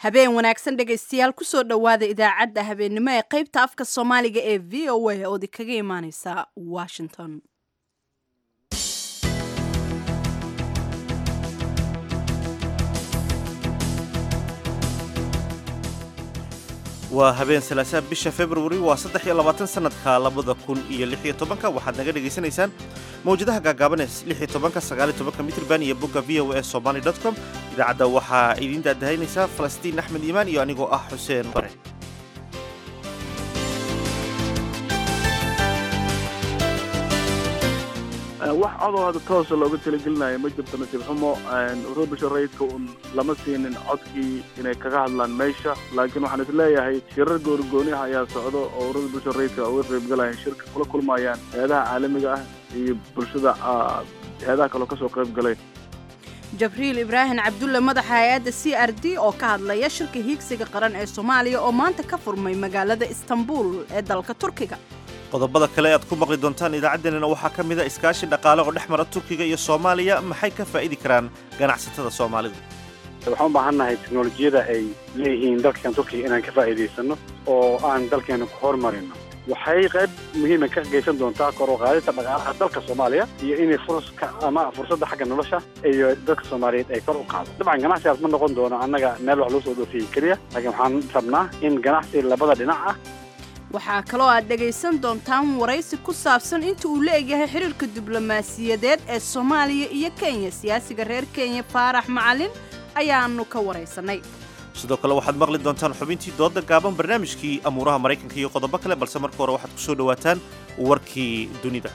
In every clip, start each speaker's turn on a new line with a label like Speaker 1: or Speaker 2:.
Speaker 1: habeen wanaagsan dhegaystayaal kusoo dhowaada idaacadda habeennimo ee qaybta afka soomaaliga ee v o a oodi kaga imaaneysa washington
Speaker 2: waa habeen salaasaa bisha februari waa saddex iyo labaatan sanadka labada kun iyo lix iyo tobanka waxaad naga dhagaysanaysaan mawjadaha gaagaaban ee lix iyo tobanka sagaal iyo tobanka mitrban iyo bogga v o a somaly dot com idaacadda waxaa idiin daadahaynaysaa falastiin axmed iimaan iyo anigoo ah xuseen bare
Speaker 3: wax codoo hadda toosa looga talagelinayo ma jirto nasiib xumo urur bisha rayidka un lama siinin codkii inay kaga hadlaan meesha laakiin waxaan is leeyahay shirar goonigooniha ayaa socdo oo urur bisha rayidka uga qaybgalayaan shirka kula kulmayaan hay-adaha caalamiga ah iyo bulshada hay-adaha kaloo kasoo qayb galay
Speaker 1: jabriil ibraahim cabdulle madaxa hay-adda c r d oo ka hadlaya shirka hiigsiga qaran ee soomaaliya oo maanta ka furmay magaalada istanbul ee dalka turkiga
Speaker 2: qodobada kale aad ku maqli doontaan idaacaddeenana waxaa ka mid a iskaashi dhaqaale oo dhex mara turkiga iyo soomaaliya maxay ka faa'idi karaan ganacsatada soomaalidu
Speaker 4: waxaan u baahannahay teknolojiyada ay leeyihiin dalkan turkiga inaan ka faa'iidaysano oo aan dalkeena ku horumarino waxay qayb muhiima ka geysan doontaa kor u qaadista dhaqaalaha dalka soomaaliya iyo inay furska ama fursadda xagga nolosha iyo dadka soomaaliyeed ay kor u qaado dabcan ganacsigaas ma noqon doono annaga meel wax loo soo dhoofiyey keliya laakiin waxaan rabnaa in ganacsi labada dhinac ah
Speaker 1: waxaa kaloo aad dhegaysan doontaan waraysi ku saabsan inta uu la egyahay xiriirka diblomaasiyadeed ee soomaaliya iyo kenya siyaasiga reer kenya faarax macalin ayaanu ka waraysanay
Speaker 2: sidoo kale waxaad maqli doontaan xubintii dooda gaaban barnaamijkii amuuraha maraykanka iyo qodobo kale balse marka hore waxaad ku soo dhowaataan warkii dunida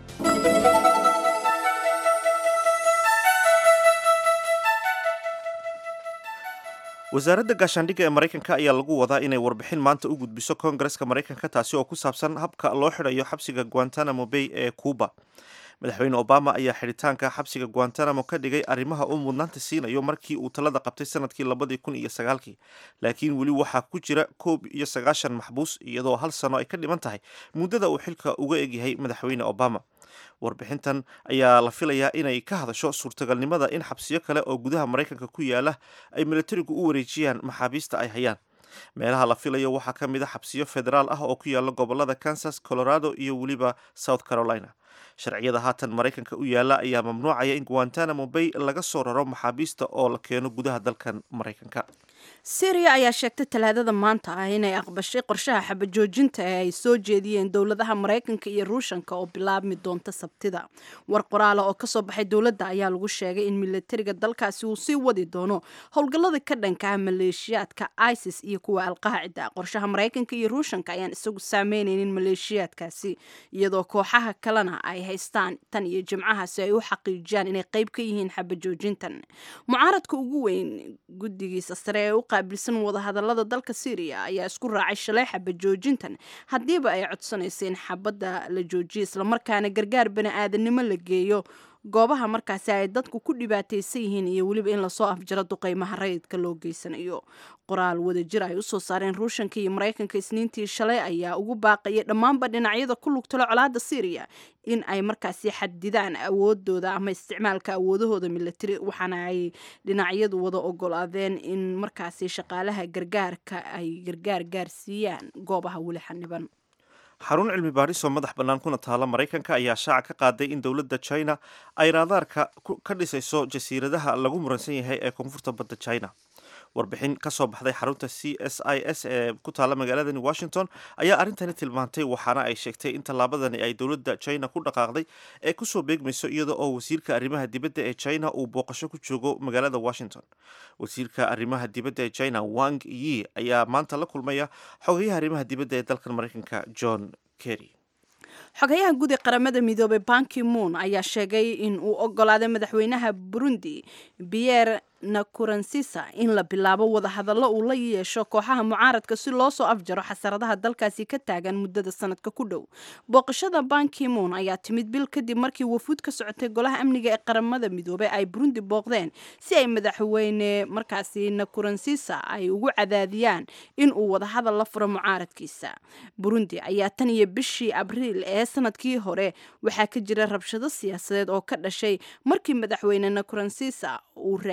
Speaker 2: wasaaradda gaashaandhigga ee maraykanka ayaa lagu wadaa inay warbixin maanta u gudbiso koongareska maraykanka taasi oo ku saabsan habka loo xidhayo xabsiga guantanamo bay ee cuuba madaxweyne obama ayaa xidhitaanka xabsiga guantanamo ka dhigay arrimaha uu mudnaanta siinayo markii uu talada qabtay sanadkii labadii kun iyo sagaalkii laakiin weli waxaa ku jira koob iyo sagaashan maxbuus iyadoo hal sano ay ka dhiman tahay muddada uu xilka uga egyahay madaxweyne obama warbixintan ayaa la filayaa inay ka hadasho suurtagalnimada in xabsiyo kale oo gudaha maraykanka ku yaala ay milatarigu u wareejiyaan maxaabiista ay hayaan meelaha la filayo waxaa ka mid a xabsiyo federaal ah oo ku yaala gobolada kansas colorado iyo weliba south carolina sharciyada haatan maraykanka u yaala ayaa mamnuucaya in guantanamo bay laga soo raro maxaabiista oo la keeno gudaha dalkan maraykanka
Speaker 1: syriya ayaa sheegtay talaadada maanta ah inay aqbashay qorshaha xabajoojinta ee ay soo jeediyeen dowladaha maraykanka iyo ruushanka oo bilaabmi doonta sabtida war qoraala oo kasoo baxay dowladda ayaa lagu sheegay in milatariga dalkaasi uu sii wadi doono howlgallada ka dhanka ah maleeshiyaadka isis iyo kuwa alqaacida qorshaha maraykanka iyo ruushanka ayaan isagu saameyneynin maleeshiyaadkaasi iyadoo kooxaha kalena ay haystaan tan iyo jimcaha si ay u xaqiijiyaan inay qayb ka yihiin xabajoojintan mucaaradka ugu weyn guddigiisa sare ee u qaabilsan wadahadalada dalka syriya ayaa isku raacay shalay xabad joojintan haddiiba ay codsanaysa in xabadda la joojiyo islamarkaana gargaar bani aadanimo la geeyo goobaha markaasi ay dadku ku dhibaataysan yihiin iyo weliba in lasoo afjaro duqeymaha rayidka loo geysanayo qoraal wadajir ay usoo saareen ruushanka iyo maraykanka isniintii shalay ayaa ugu baaqayay dhammaanba dhinacyada ku lugtalo colaadda syriya in ay markaasi xadidaan awoodooda ama isticmaalka awoodahooda milatari waxaana ay dhinacyadu wada ogolaadeen in markaasi shaqaalaha gargaarka ay gargaar gaarsiiyaan goobaha weli xaniban
Speaker 2: xarun cilmi baadhis oo madax bannaan kuna taala maraykanka ayaa shaaca ka qaaday in dowladda china ay raadaarka ka dhisayso jasiiradaha lagu muransan yahay ee koonfurta badda china warbixin ka soo baxday xarunta c s i s ee ku taala magaaladani washington ayaa arrintani tilmaantay waxaana ay sheegtay in tallaabadani ay dowladda china ku dhaqaaqday ee kusoo beegmayso iyada oo wasiirka arrimaha dibadda ee china uu booqasho ku joogo magaalada washington wasiirka arrimaha dibadda ee china wang yi ayaa maanta la kulmaya xogayaha arrimaha dibadda ee dalkan maraykanka john kerry
Speaker 1: xogayaha guud ee qaramada midoobay banki moon ayaa sheegay in uu ogolaaday madaxweynaha burundi pierre nakuransisa in la bilaabo wadahadallo uu la yeesho kooxaha mucaaradka si loo soo afjaro xasaradaha dalkaasi ka taagan muddada sanadka ku dhow booqashada banki moon ayaa timid bil kadib markii wafuud ka socotay golaha amniga ee qaramada midoobey ay burundi booqdeen si ay madaxweyne markaasi nakuransisa ay ugu cadaadiyaan in uu wadahadal la furo mucaaradkiisa burundi ayaa tan iyo bishii abriil ee sanadkii hore waxaa ka jira rabshado siyaasadeed oo ka dhashay markii madaxweyne nakuransisa uu raadiyey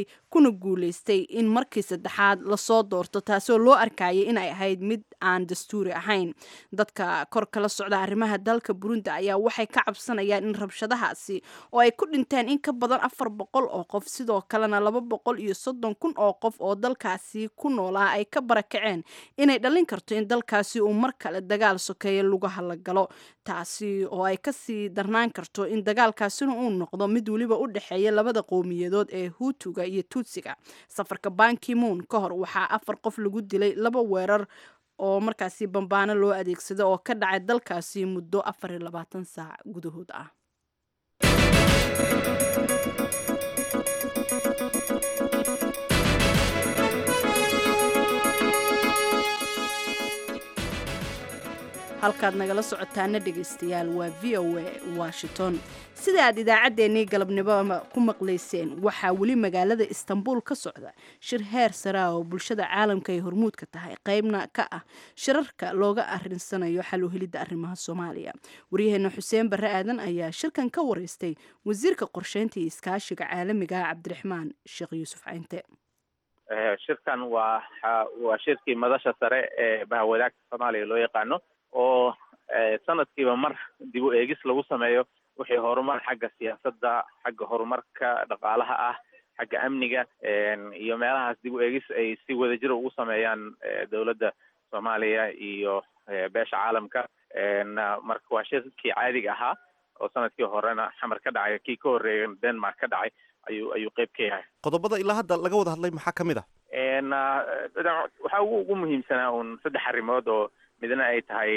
Speaker 1: guulaystay kuna guulaystay in markii saddexaad lasoo doorto taasoo loo arkayay in ay ahayd mid aan dastuuri ahayn dadka kor kala socda arrimaha dalka burundi ayaa waxay ka cabsanayaan in rabshadahaasi oo ay ku dhinteen in ka badan afar boqol oo qof sidoo kalena laba boqol iyo soddon kun oo qof oo dalkaasi ku noolaa ay ka barakaceen inay dhalin karto in dalkaasi uu mar kale dagaal sokeeye lugaha la galo taasi oo ay kasii darnaan karto in dagaalkaasina uu noqdo mid weliba u dhexeeya labada qowmiyadood ee huutuga iyo tuutsiga safarka bankimoon ka hor waxaa afar qof lagu dilay laba weerar oo markaasi bambaano loo adeegsada oo ka dhacay dalkaasi muddo afar iyo labaatan saac gudahood ah halkaad nagala socotaana dhegaystayaal waa v o a washington sida aad idaacaddeenii galabnimo ku maqlayseen waxaa weli magaalada istanbul ka socda shir heer saraa oo bulshada caalamka ay hormuudka tahay qaybna ka ah shirarka looga arinsanayo xal u helidda arrimaha soomaaliya waryaheena xuseen barre aadan ayaa shirkan ka wareystay wasiirka qorsheynta iyo iskaashiga caalamiga cabdiraxmaan sheekh yuusuf caynte
Speaker 5: shirkan waa waa shirkii madasha sare ee bahawadaagta soomaaliya loo yaqaano oo sanadkiiba mar dib u eegis lagu sameeyo wixii horumar xagga siyaasadda xagga horumarka dhaqaalaha ah xagga amniga iyo meelahaas dib u eegis ay si wadajir ugu sameeyaan dowladda soomaaliya iyo beesha caalamka marka waa shirkii caadiga ahaa oo sanadkii horena xamar ka dhacay kii ka horreeya denmark ka dhacay ayuu ayuu qeyb ka yahay
Speaker 2: qodobada ilaa hadda laga wada hadlay maxaa ka mid ah
Speaker 5: waxaa ugu ugu muhiimsanaa un saddex arrimood oo midna ay tahay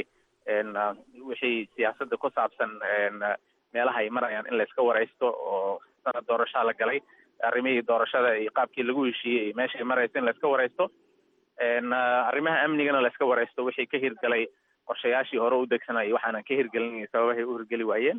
Speaker 5: wixii siyaasadda ku saabsan meelaha ay marayaan in layska waraysto oo sanad doorashaa la galay arrimihii doorashada iyo qaabkii lagu heshiiyey iyo meeshay marayso in layska waraysto arrimaha amnigana layska waraysto wixii ka hirgalay qorshayaashii hore u degsanayay waxaanan ka hirgelin sababahay u hirgeli waayeen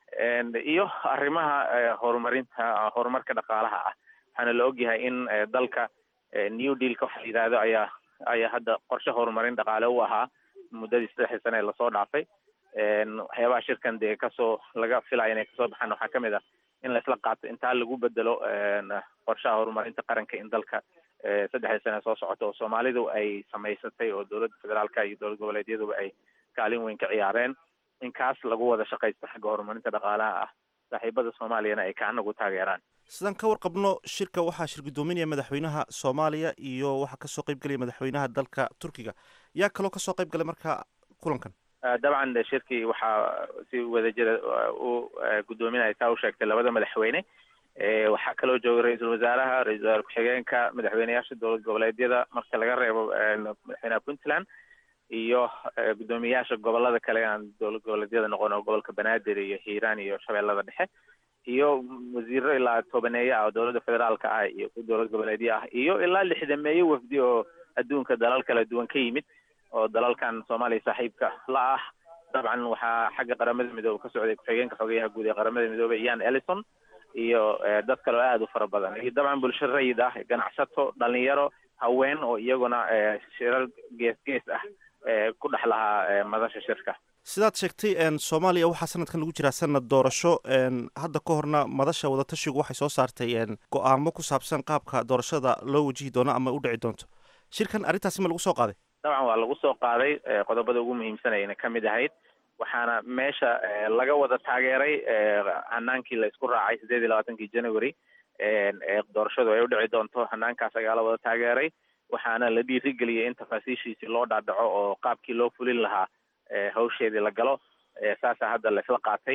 Speaker 5: iyo arrimaha horumarinta horumarka dhaqaalaha ah waxaana la ogyahay in dalka new dealka waxa la yidhahdo ayaa ayaa hadda qorshe horumarin dhaqaale u ahaa muddadii saddexdii sane ee lasoo dhaafay waxyaabaha shirkan dee kasoo laga filaya inay kasoo baxaan waxaa kamid ah in laisla qaato intaa lagu bedelo qorshaha horumarinta qaranka in dalka saddexdii sane soo socoto oo soomaalidu ay samaysatay oo dowladda federaalka iyo dowlad goboleedyaduba ay kaalin weyn ka ciyaareen in kaas lagu wada shaqaysto xagga horumarinta dhaqaalaha ah saaxiibada soomaaliyana ay kaanagu taageeraan
Speaker 2: sidaan ka warqabno shirka waxaa shir guddoominaya madaxweynaha soomaaliya iyo waxaa kasoo qayb gelaya madaxweynaha dalka turkiga yaa kaloo kasoo qayb galay marka kulankan
Speaker 5: dabcan shirkii waxaa si wadajira u guddoominaya taa u sheegtay labada madaxweyne waxaa kaloo jooga ra-iisul wasaaraha ra-isul wasaare ku-xigeenka madaxweyneyaasha dowlad goboleedyada marka laga reebo madaxweynaha puntland iyo guddoomiyayaasha gobolada kale aan dowlad goboleedyada noqon oo gobolka banaadir iyo hiiraan iyo shabeellada dhexe iyo wasiiro ilaa tobaneeye ah oo dowladda federaalka ah iyo ku dowlad goboleedyo ah iyo ilaa lixdameeye wafdi oo adduunka dalal kala duwan ka yimid oo dalalkan soomaaliya saaxiibka la ah dabcan waxaa xagga qaramada midoobe ka socday ku-xigeenka xogeyaha guud ee qaramada midoobe ian ellison iyo dad kale oo aada u fara badan iyo dabcan bulsho rayid ah ganacsato dhalinyaro haween oo iyaguna shirar gees gees ah ku dhex lahaa madasha shirka
Speaker 2: sidaad sheegtay soomaaliya waxaa sanadkan lagu jiraa sanad doorasho hadda ka horna madasha wadatashigu waxay soo saartay go-aamo ku saabsan qaabka doorashada loo wajihi doono ama u dhici doonto shirkan arrintaasi ma lagu soo qaaday
Speaker 5: dabcan waa lagu soo qaaday qodobada ugu muhiimsanayna ka mid ahayd waxaana meesha laga wada taageeray hanaankii la isku raacay sideed iyo labaatankii january ee doorashadu ay u dhici doonto hanaankaas ayaa la wada taageeray waxaana la dhiirigeliyay in tafaasiishiisii loo dhaadhaco oo qaabkii loo fulin lahaa hawsheedii la galo saasaa hadda laisla qaatay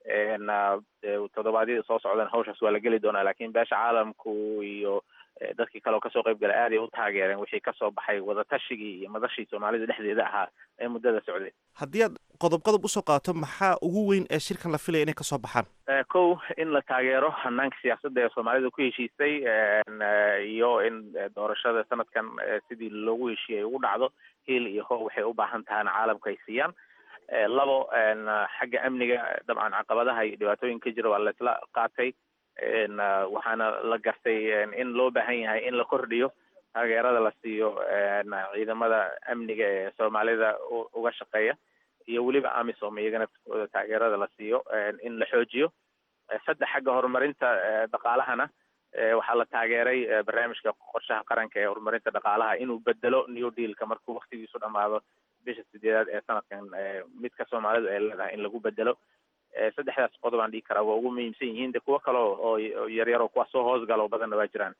Speaker 5: toddobaadyada soo socdan hawshaas waa la geli doonaa lakin beesha caalamku iyo dadkii kale oo kasoo qayb galay aad ay u taageereen wixii kasoo baxay wadatashigai iyo madashii soomaalida dhexdeeda ahaa ee muddada socday
Speaker 2: haddii aad qodob qodob usoo qaato maxaa ugu weyn ee shirkan la filaya inay kasoo baxaan
Speaker 5: kow in la taageero hanaanka siyaasadda ee soomaalida ku heshiisay iyo in doorashada sanadkan sidii loogu heshiiyay ugu dhacdo hiil iyo how waxay u baahan tahana caalamka ay siiyaan labo xagga amniga dabcan caqabadaha iyo dhibaatooyin ka jira waa la isla qaatay waxaana la gartay in loo baahan yahay in la kordhiyo taageerada la siiyo ciidamada amniga ee soomaalida uga shaqeeya iyo weliba amisom iyagana fiskooda taageerada la siiyo in la xoojiyo saddex xagga horumarinta dhaqaalahana waxaa la taageeray barnaamijka qorshaha qaranka ee horumarinta dhaqaalaha inuu bedelo new dealka markuu waktigiisu dhamaado bisha sideedaad ee sanadkan midka soomaalidu ay leedahay in lagu bedelo saddexdaas qodob aan dhigi karaa waa ugu muhiimsan yihiin de kuwo kale oo yaryar oo kuwa soo hoosgala oo badanna waa jiraan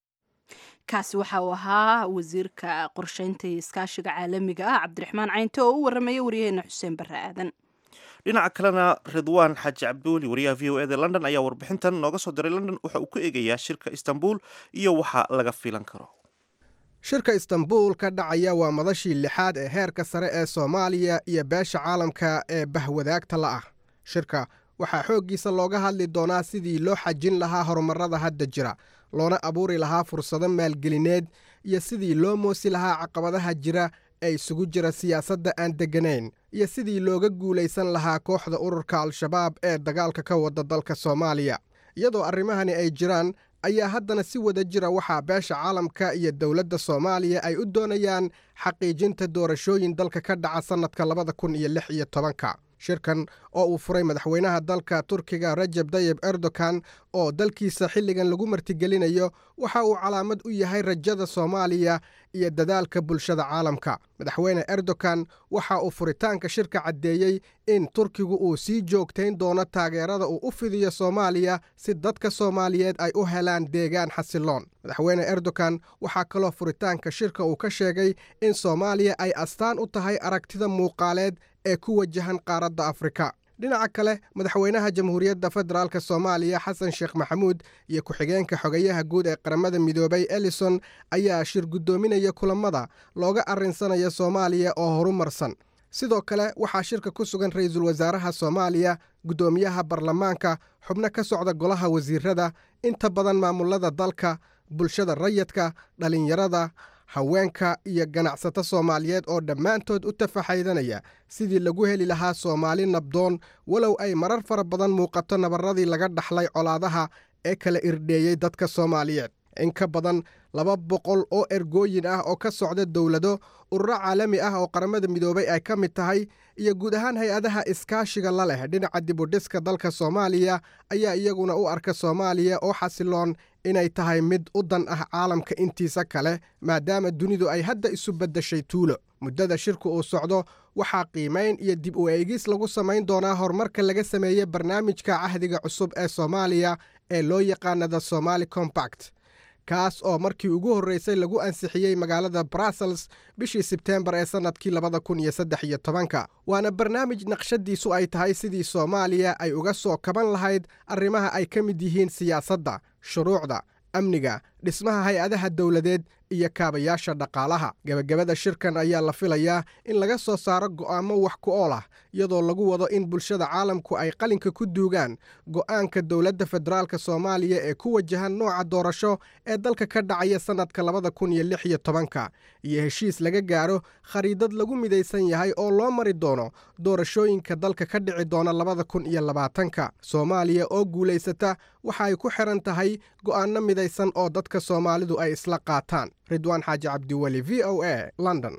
Speaker 1: kaasi waxa uu ahaa wasiirka qorsheynta iyo iskaashiga caalamiga ah cabdiraxmaan caynte oo u warramaya waryaheena xuseen barre aadan
Speaker 2: dhinaca kalena ridwaan xaaji cabdiweli wariyaha v o eda london ayaa warbixintan nooga soo diray london waxa uu ku eegayaa shirka istanbul iyo waxa laga filan karo
Speaker 6: shirka istanbul ka dhacaya waa madashii lixaad ee heerka sare ee soomaaliya iyo beesha caalamka ee bahwadaagta la ah shirka waxaa xooggiisa looga hadli doonaa sidii loo xajin lahaa horumarrada hadda jira loona abuuri lahaa fursado maalgelineed iyo sidii loo moosi lahaa caqabadaha jira ee isugu jira siyaasadda aan degganayn iyo sidii looga guulaysan lahaa kooxda ururka al-shabaab ee dagaalka ka wada dalka soomaaliya iyadoo arrimahani ay jiraan ayaa haddana si wada jira waxaa beesha caalamka iyo dowladda soomaaliya ay u doonayaan xaqiijinta doorashooyin dalka ka dhaca sannadka labada kun iyo lix iyo tobanka shirkan oo uu furay madaxweynaha dalka turkiga rajab tayib erdogan oo dalkiisa xilligan lagu martigelinayo waxa uu calaamad u yahay rajada soomaaliya iyo dadaalka bulshada caalamka madaxweyne erdogan waxa uu furitaanka shirka caddeeyey in turkigu uu sii joogtayn doono taageerada uu u fidiyo soomaaliya si dadka soomaaliyeed ay u helaan deegaan xasiloon madaxweyne erdogan waxaa kaloo furitaanka shirka uu ka sheegay in soomaaliya ay astaan u tahay aragtida muuqaaleed ee ku wajahan qaaradda afrika dhinaca kale madaxweynaha jamhuuriyadda federaalk soomaaliya xasan sheekh maxamuud iyo ku-xigeenka xogayaha guud ee qaramada midoobay elison ayaa shir guddoominaya kulammada looga arrinsanaya soomaaliya oo horumarsan sidoo kale waxaa shirka ku sugan ra-iisul wasaaraha soomaaliya guddoomiyaha baarlamaanka xubno ka socda golaha wasiirada inta badan maamulada dalka bulshada rayidka dhallinyarada haweenka iyo ganacsato soomaaliyeed oo dhammaantood u tafaxaydanaya sidii lagu heli lahaa soomaali nabdoon walow ay marar fara badan muuqato nabarradii laga dhaxlay colaadaha ee kala irdheeyey dadka soomaaliyeed in ka badan laba boqol oo ergooyin ah oo ka socda dowlado ururo caalami ah oo qaramada midoobay ay ka mid tahay iyo guud ahaan hay-adaha iskaashiga la leh dhinaca dibudhiska dalka soomaaliya ayaa iyaguna u arka soomaaliya oo xasiloon inay tahay mid u dan ah caalamka intiisa kale maadaama dunidu ay hadda isu beddeshay tuulo muddada shirku uu socdo waxaa qiimayn iyo dib u eegis lagu samayn doonaa horumarka laga sameeyey barnaamijka cahdiga cusub ee soomaaliya ee loo yaqaanada somali combact kaas oo markii ugu horreysay lagu ansixiyey magaalada brussels bishii sebteembar ee sannadkii labada kun iyo saddex iyo tobanka waana barnaamij naqshadiisu ay tahay sidii soomaaliya ay uga soo kaban lahayd arrimaha ay ka mid yihiin siyaasadda shuruucda amniga dhismaha hay-adaha dowladeed iyo kaabayaasha dhaqaalaha gebagabada shirkan ayaa la filayaa in laga soo saaro go'aamo wax ku ool ah iyadoo lagu wado in bulshada caalamku ay qalinka ku duugaan go'aanka dowladda federaalk soomaaliya ee ku wajahan nooca doorasho ee dalka ka dhacaya sannadka labada kun iyo lix iyo tobanka iyo heshiis laga gaaro khariidad lagu midaysan yahay oo loo mari doono doorashooyinka dalka ka dhici doona labada kun iyo labaatanka soomaaliya oo guulaysata waxa ay ku xiran tahay go'aanno midaysan oo dadka soomaalidu ay isla qaataan ridwaan xaaji cabdiweli v o a london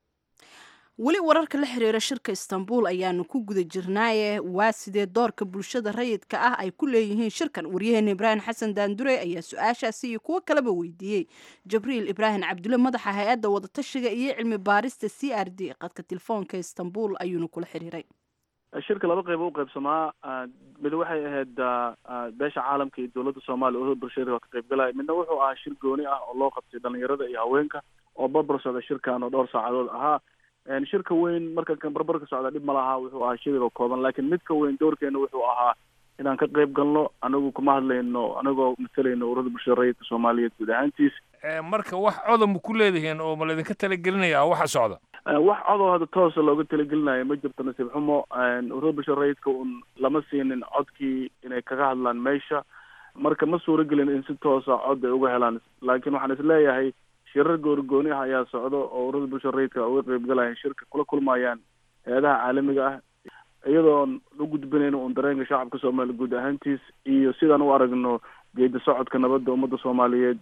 Speaker 1: weli wararka la xiriira shirka istanbul ayaanu ku guda jirnaaye waa sidee doorka bulshada rayidka ah ay ku leeyihiin shirkan waryaheena ibraahim xasan daandure ayaa su-aashaasi iyo kuwo kaleba weydiiyey jabriil ibraahim cabdulle madaxa hay-adda wadatashiga iyo cilmi baarista c r d qadka telefoonka istanbul ayuuna kula xiriiray
Speaker 3: shirka laba qeyb u qaybsamaa mid waxay ahayd beesha caalamka iyo dowladda soomaaliya oo bulshada ka qaybgalaya midna wuxuu ahaa shir gooni ah oo loo qabtay dhalinyarada iyo haweenka oo barbar socda shirkan oo dhowr saacadood ahaa shirka weyn marka kan barbar ka socda dhib ma lahaa wuxuu ahaa shiriga kooban laakiin midka weyn doorkeena wuxuu ahaa inaan ka qayb galno anagu kuma hadlayno anagoo matalayno ururada bulshada rayidka soomaaliyeed guud ahaantiis
Speaker 7: marka wax codan ma ku leedihiin oo ma laydinka talagelinaya waxa socda
Speaker 3: wax codoo hadda toosa looga talagelinayo ma jirto nasiib xumo ururada bulshada rayidka un lama siinin codkii inay kaga hadlaan meesha marka ma suuragelin in si toosa cod ay uga helaan laakiin waxaan isleeyahay shirar goorigooni ah ayaa socdo oo ururada bulshada rayidka uga qaybgalayaan shirka kula kulmayaan hay-adaha caalamiga ah iyadoon u gudbinayno un dareenka shacabka soomaaliya guud ahaantiis iyo sidaan u aragno geedi socodka nabadda ummadda soomaaliyeed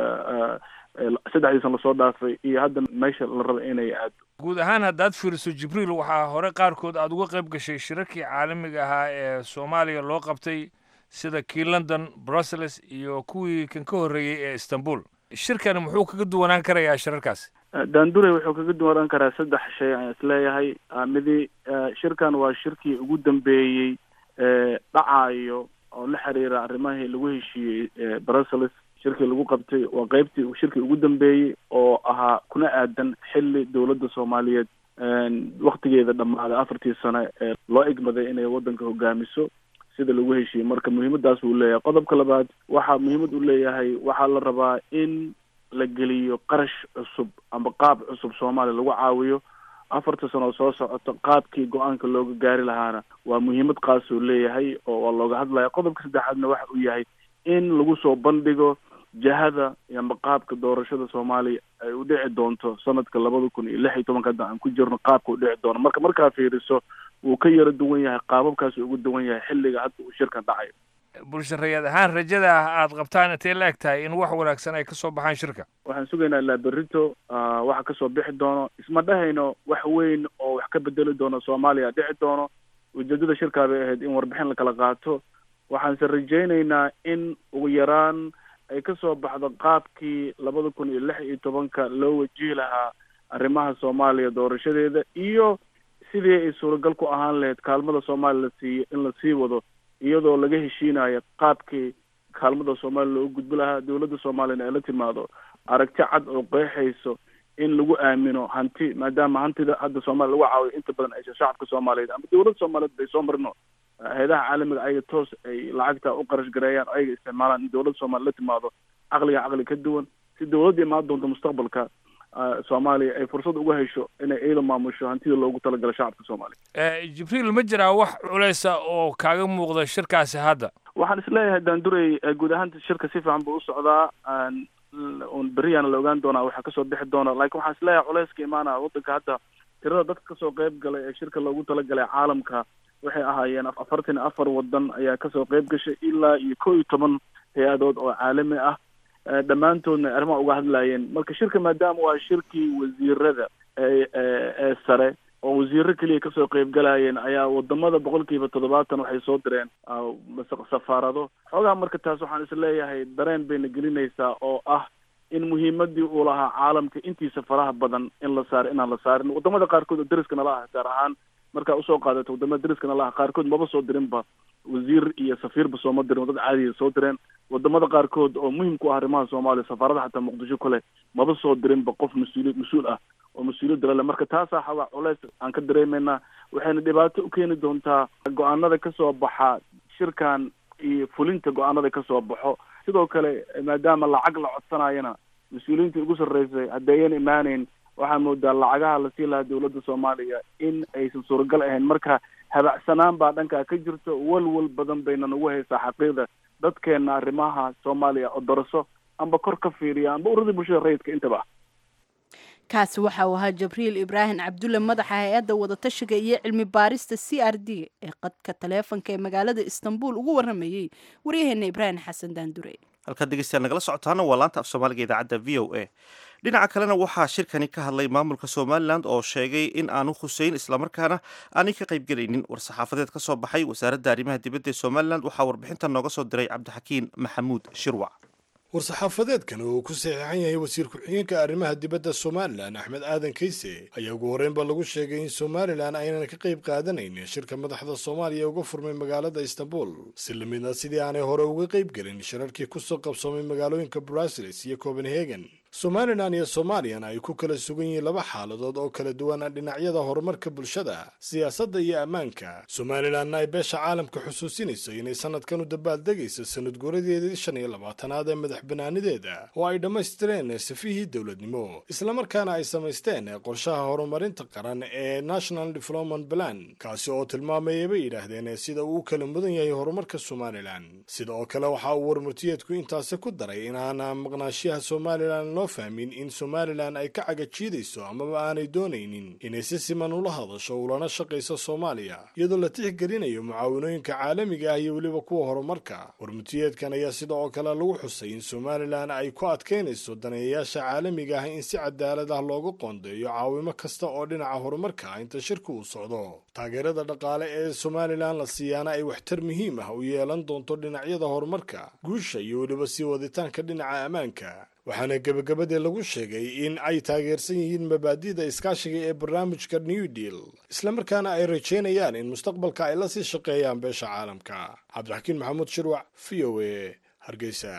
Speaker 3: saddexdiisan lasoo dhaafay iyo hadda meesha la raba inay aado
Speaker 7: guud ahaan haddaad fiiriso jibriil waxaa hore qaarkood aada uga qayb gashay shirarkii caalamiga ahaa ee soomaaliya loo qabtay sida kii london brussels iyo kuwii kan ka horreeyey ee istanbul shirkani muxuu kaga duwanaan karayaa shirarkaasi
Speaker 3: daandure wuxuu kaga duwanaan karaa saddex shay aan isleeyahay midi shirkan waa shirkii ugu dambeeyey dhacaayo oo la xiriira arrimahii lagu heshiiyey brussels shirkii lagu qabtay waa qeybtii shirkii ugu dambeeyey oo ahaa kuna aadan xilli dowladda soomaaliyeed waktigeeda dhammaaday afartii sane ee loo igmaday inay waddanka hogaamiso sida lagu heshiiyey marka muhiimadaas uu leeyahay qodobka labaad waxaa muhiimad u leeyahay waxaa la rabaa in la geliyo qarash cusub ama qaab cusub soomaaliya lagu caawiyo afarta sano soo socoto qaabkii go-aanka looga gaari lahaana waa muhiimad qaasuu leeyahay oo waa looga hadlaya qodobka saddexaadna waxa uu yahay in lagu soo bandhigo jahada ama qaabka doorashada soomaaliya ay u dhici doonto sanadka labada kun iyo lix iyo tobanka hadda aan ku jirno qaabka u dhici doono marka markaa fiiriso wuu ka yaro duwan yahay qaababkaasuu ugu duwan yahay xilliga hadda uu shirkan dhacayo
Speaker 7: bulshareeyad ahaan rajada ah aad qabtaan intay la eg tahay in wax wanaagsan ay ka soo baxaan shirka
Speaker 3: waxaan sugaynaa ilaa berrito waxa kasoo bixi doono isma dhahayno wax weyn oo wax ka bedeli doono soomaaliya dhici doono ujeedada shirkaa bay ahayd in warbixin lakala qaato waxaanse rajaynaynaa in ugu yaraan ay kasoo baxdo qaabkii labada kun iyo lix iyo tobanka loo wajihi lahaa arrimaha soomaaliya doorashadeeda iyo sidii ay suuragal ku ahaan lahayd kaalmada soomaaliya la siiyo in la sii wado iyadoo laga heshiinayo qaabkii kaalmada soomaaliya loogu gudbi lahaa dowladda soomaaliyana ay la timaado aragti cad oo qeexayso in lagu aamino hanti maadaama hantida hadda soomaaliya lagu caawiyo inta badan aysan shacabka soomaaliyeed ama dowladda soomaaliyeed bay soo marino hay-adaha caalamiga ayaga toos ay lacagta u qarash gareeyaan o ayaga isticmaalaan in dowladda soomaliya la timaado caqliga caqli ka duwan si dowladda imaan doonto mustaqbalka soomaaliya ay fursad uga hesho inay iyada maamusho hantida loogu talagalo shacabka soomaaliya
Speaker 7: jibriil ma jiraa wax culeysa oo kaaga muuqda shirkaasi hadda
Speaker 3: waxaan isleeyahay daandurey guud ahaanta shirka si fiican buu u socdaa un beriyaana la ogaan doonaa waxaa kasoo bixi doona laakiin waxaan isleeyahay culeyska imaanaya waddanka hadda tirada dadka kasoo qeyb galay ee shirka loogu talagalay caalamka waxay ahaayeen afartan iyo afar wadan ayaa kasoo qeyb gashay ilaa iyo kow iyo toban hay-adood oo caalami ah dhammaantoodna arrimaha uga hadlaayeen marka shirka maadaama waa shirkii wasiirada ee sare oo wasiiro keliya kasoo qeyb galayeen ayaa wadamada boqolkiiba toddobaatan waxay soo direen safaarado xoogaa marka taas waxaan is leeyahay dareen bayna gelinaysaa oo ah in muhiimadii uu lahaa caalamka intiisa faraha badan in la saaro inaan la saarin wadamada qaarkood oo deriskana la ah gaar ahaan markaa usoo qaadato wadamada deriskana la ah qaarkood maba soo dirinba wasiir iyo safiirba sooma dirin dad caadiya soo direen wadamada qaarkood oo muhim ku ah arrimaha soomaaliya safaarada xataa muqdisho kale maba soo dirinba qof mas-uuli mas-uul ah oo mas-uuliyadda lale marka taasaa xawaa culeys aan ka dareemeynaa waxayna dhibaato u keeni doontaa go-aanada kasoo baxa shirkan iyo fulinta go-aanada kasoo baxo sidoo kale maadaama lacag la codsanayana mas-uuliyiinta ugu sarreysay haddayan imaaneyn waxaa moodaa lacagaha lasii lahaa dowladda soomaaliya in aysan suuragal ahayn marka habacsanaan baa dhankaa ka jirto walwal badan bayna nagu haysaa xaqiiqda dadkeena arrimaha soomaaliya oo daraso amba kor ka fiiriya amba uradii bulshada rayidka intaba
Speaker 1: kaasi waxa uu ahaa jabriil ibraahim cabdulle madaxa hay-adda wadatashiga iyo cilmi baarista c r d ee qadka taleefonka ee magaalada istanbul ugu waramayey waryaheena ibraahim xasan daandure
Speaker 2: halkaad dhegeystayaal nagala socotaana waa laanta af soomaaliga idaacadda v o a dhinaca kalena waxaa shirkani ka hadlay maamulka somalilan oo sheegay in aanu khuseyn islamarkaana aanay ka qaybgelaynin war-saxaafadeed ka soo baxay wasaaradda arrimaha dibadda ee somalilan waxaa warbixinta nooga soo diray cabdixakiin maxamuud shirwac
Speaker 8: war-saxaafadeedkan oo uu ku saxiixan yahay wasiir ku-xigeenka arrimaha dibadda somalilan axmed aadan kayse ayaa ugu horreynba lagu sheegay in somalilan aynan ka qayb qaadanaynin shirka madaxda soomaaliya uga furmay magaalada istanbul si lamidna sidii aanay hore uga qayb gelin shirarkii kusoo qabsoomay magaalooyinka bruseles iyo copenhagen somalilan iyo soomaaliyana ay ku kala sugan yihiin laba xaaladood oo kala duwan dhinacyada horumarka bulshada siyaasadda iyo ammaanka somalilanna ay beesha caalamka xusuusinayso inay sanadkan u dabaaldegayso sanad guuradeedii shan iyo labaatanaad ee madax banaanideeda oo ay dhammaystireen safihii dowladnimo islamarkaana ay samaysteen qorshaha horumarinta qaran ee national development plan kaasi oo tilmaamayay bay yidhaahdeen sida uu u kala mudan yahay horumarka somalilan sida oo kale waxa uu warmurtiyeedku intaasi ku daray inaan maqnaashiyaha somalilan loo fahmin in somalilan ay ka cagajiidayso amaba aanay doonaynin inay si siman ula hadasho ulana shaqayso soomaaliya iyadoo la tixgelinayo mucaawinooyinka caalamiga ah iyo weliba kuwa horumarka warmutiyeedkan ayaa sida oo kale lagu xusay in somalilan ay ku adkaynayso daneeyayaasha caalamiga ah in si cadaalad ah loogu qoondeeyo caawimo kasta oo dhinaca horumarka ah inta shirka uu socdo taageerada dhaqaale ee somalilan la siiyaana ay waxtar muhiim ah u yeelan doonto dhinacyada horumarka guusha iyo weliba sii waditaanka dhinaca ammaanka waxaana gebagabadii lagu sheegay in ay taageersan yihiin mabaadi'da iskaashiga ee barnaamijka new deal islamarkaana ay rajaynayaan in mustaqbalka ay la sii shaqeeyaan beesha caalamka cabdixakiin maxamuud shirwac v o a hargeysa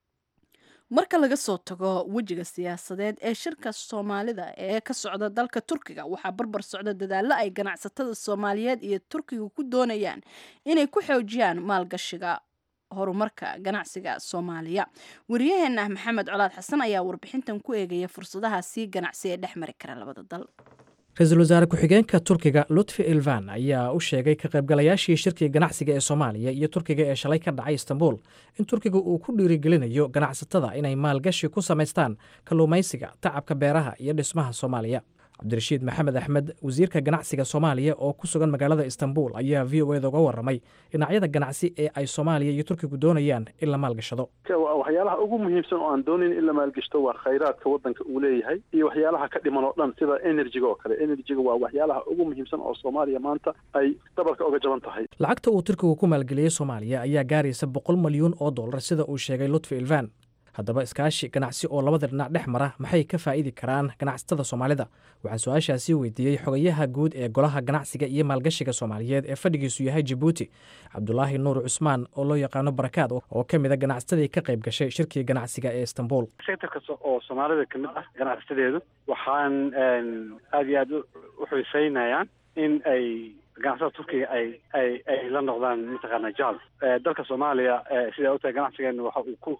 Speaker 1: marka laga soo tago wejiga siyaasadeed ee shirka soomaalida ee ka socda dalka turkiga waxaa barbar socda dadaallo ay ganacsatada soomaaliyeed iyo turkiga ku doonayaan inay ku xoojiyaan maalgashiga horumarka ganacsiga soomaaliya wariyaheena maxamed colaad xasan ayaa warbixintan ku eegaya fursadaha sii ganacsi ee dhex mari kara labada dal
Speaker 9: ra-iisul wasaare ku-xigeenka turkiga lutfi ilvan ayaa u sheegay ka qaybgalayaashii shirkiga ganacsiga ee soomaaliya iyo turkiga ee shalay ka dhacay istanbul in turkiga uu ku dhiirigelinayo ganacsatada inay maalgashi ku samaystaan kalluumaysiga tacabka beeraha iyo dhismaha soomaaliya cabdirashiid maxamed axmed wasiirka ganacsiga soomaaliya oo ku sugan magaalada istanbul ayaa v o eda uga waramay dhinacyada ganacsi ee ay soomaaliya iyo turkigu doonayaan in la maalgashado
Speaker 10: waxyaalaha ugu muhiimsan oo aan doonayn in la maalgashto waa khayraadka waddanka uu leeyahay iyo waxyaalaha ka dhiman oo dhan sida enerjiga oo kale enerjiga waa waxyaalaha ugu muhiimsan oo soomaaliya maanta ay dabarka oga jaban tahay
Speaker 9: lacagta uu turkigu ku maalgeliyey soomaaliya ayaa gaaraysa boqol malyuun oo dollar sida uu sheegay lutfi ilvan haddaba iskaashi ganacsi oo labada dhinac dhex mara maxay ka faa'idi karaan ganacsatada soomaalida waxaan su-aashaasi weydiiyey xogayaha guud ee golaha ganacsiga iyo maalgashiga soomaaliyeed ee fadhigiisu yahay jabuuti cabdulaahi nuur cusmaan oo loo yaqaano barakaad oo ka mida ganacsatadii ka qayb gashay shirkii ganacsiga ee istanbul
Speaker 4: sector kasta oo soomaalida ka mid ah ganacsadeedu waxaan aada iyo aada u xiiseynayaan in ay ganacsatada turkiga ay ay ay la noqdaan mataqaana jal dalka soomaaliya sidaa ogtahay ganacsigeena waxa uu ku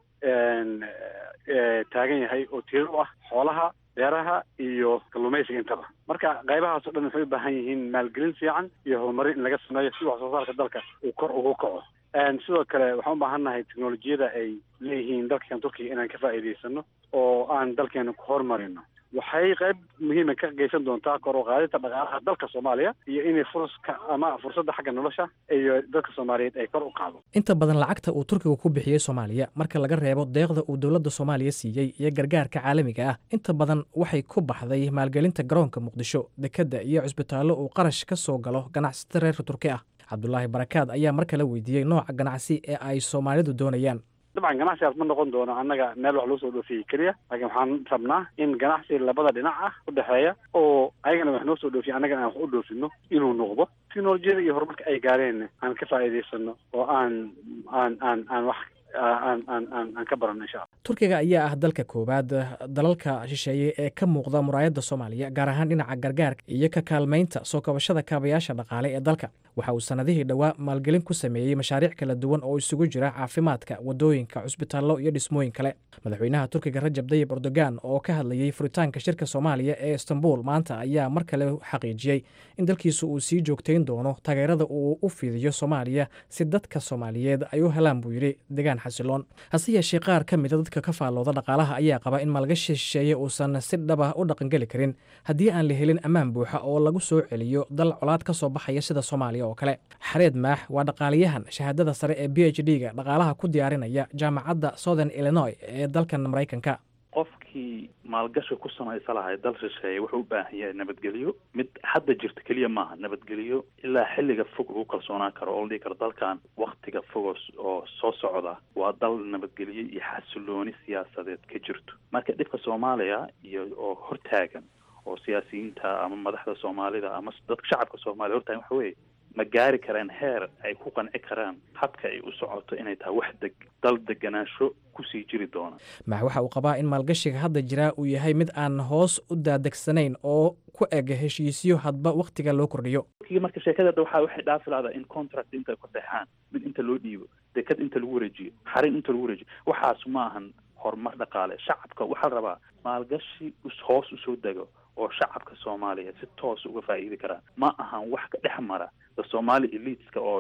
Speaker 4: taagan yahay oo tiir u ah xoolaha beeraha iyo kalluumaysiga intaba marka qaybahaas o dhan waxay u baahan yihiin maalgelin fiican iyo horumarin in laga sameeyo si wax soo saarka dalka uu kor ugu kaco sidoo kale waxaan u baahannahay teknolojiyada ay leeyihiin dalkan turkiga inaan ka faa'iidaysano oo aan dalkeena ku horumarino waxay qayb muhiima ka geysan doontaa kor u qaadinta dhaqaalaha dalka soomaaliya iyo inay furska ama fursadda xagga nolosha iyo dadka soomaaliyeed ay kor u qaado
Speaker 9: inta badan lacagta uu turkigu ku bixiyey soomaaliya marka laga reebo deeqda uu dowladda soomaaliya siiyey iyo gargaarka caalamiga ah inta badan waxay ku baxday maalgelinta garoonka muqdisho dekedda iyo cusbitaallo uu qarash ka soo galo ganacsato reer turki ah cabdulaahi barakaad ayaa mar kale weydiiyey nooca ganacsi ee ay soomaalidu doonayaan
Speaker 4: dabcan ganacsigaas ma noqon doono annaga meel wax lagu soo dhoofiyey keliya laakiin waxaan rabnaa in ganacsi labada dhinac ah u dhexeeya oo ayagana wax noo soo dhoofiya annagana aan wax u dhoofino inuu noqdo teknolojiyada iyo horumarka ay gaareen aan ka faa'iidaysano oo aan aan aan aan wax aan aan aan aan ka barano insha alla
Speaker 9: turkiga ayaa ah dalka koowaad dalalka shisheeye ee ka muuqda muraayadda soomaaliya gaar ahaan dhinaca gargaarka iyo ka kaalmaynta soo kabashada kaabayaasha dhaqaale ee dalka waxa uu sannadihii dhowaa maalgelin ku sameeyey mashaariic kala duwan oo isugu jira caafimaadka waddooyinka cusbitaallo iyo dhismooyin kale madaxweynaha turkiga rajab dayib erdogan oo ka hadlayey furitaanka shirka soomaaliya ee istanbul maanta ayaa mar kale xaqiijiyey in dalkiisu uu sii joogtayn doono taageerada uu u fidiyo soomaaliya si dadka soomaaliyeed ay u helaan buu yidhi degaan xasiloon hase yeeshee qaar ka mida dadka ka faallooda dhaqaalaha ayaa qaba in maalgashi shisheeye uusan si dhaba u dhaqangeli karin haddii aan la helin ammaan buuxa oo lagu soo celiyo dal colaad ka soo baxaya sida soomaaliya oo kale xareed maax waa dhaqaaliyahan shahaadada sare ee b h d ga dhaqaalaha ku diyaarinaya jaamacadda southern illinois ee dalkan maraykanka
Speaker 11: qofkii maalgashi ku samaysa lahay dal shisheeye wuxuu u baahan yahay nabadgelyo mid hadda jirta keliya maaha nabadgelyo ilaa xilliga fog uu kalsoonaan karo oo la dhihi karo dalkan waktiga fogos oo soo socda waa dal nabadgelyo iyo xasilooni siyaasadeed ka jirto marka dhibka soomaaliya iyo oo hortaagan oo siyaasiyiinta ama madaxda soomaalida ama dadka shacabka soomaaliya hortaagan waxa weeye ma gaari karaan heer ay ku qanci karaan habka ay u socoto inay tahay wax deg dal deganaansho kusii jiri doona
Speaker 9: max waxa uu qabaa in maalgashiga hadda jiraa uu yahay mid aan hoos u daadegsanayn oo ku eg heshiisyo hadba wakhtiga loo kordhiyo
Speaker 11: marka sheekadada waxa waxay dhaafi lahdaa in contract inta ku seexaan mid inta loo dhiibo dekad inta lagu wareejiyo xarin inta lagu wareejiyo waxaas ma ahan horumar dhaqaale shacabka waxaa la rabaa maalgashi hoos usoo dego oo shacabka soomaaliya si toos uga faa'iidi karaan ma ahan wax ka dhex mara the somali eliteska oo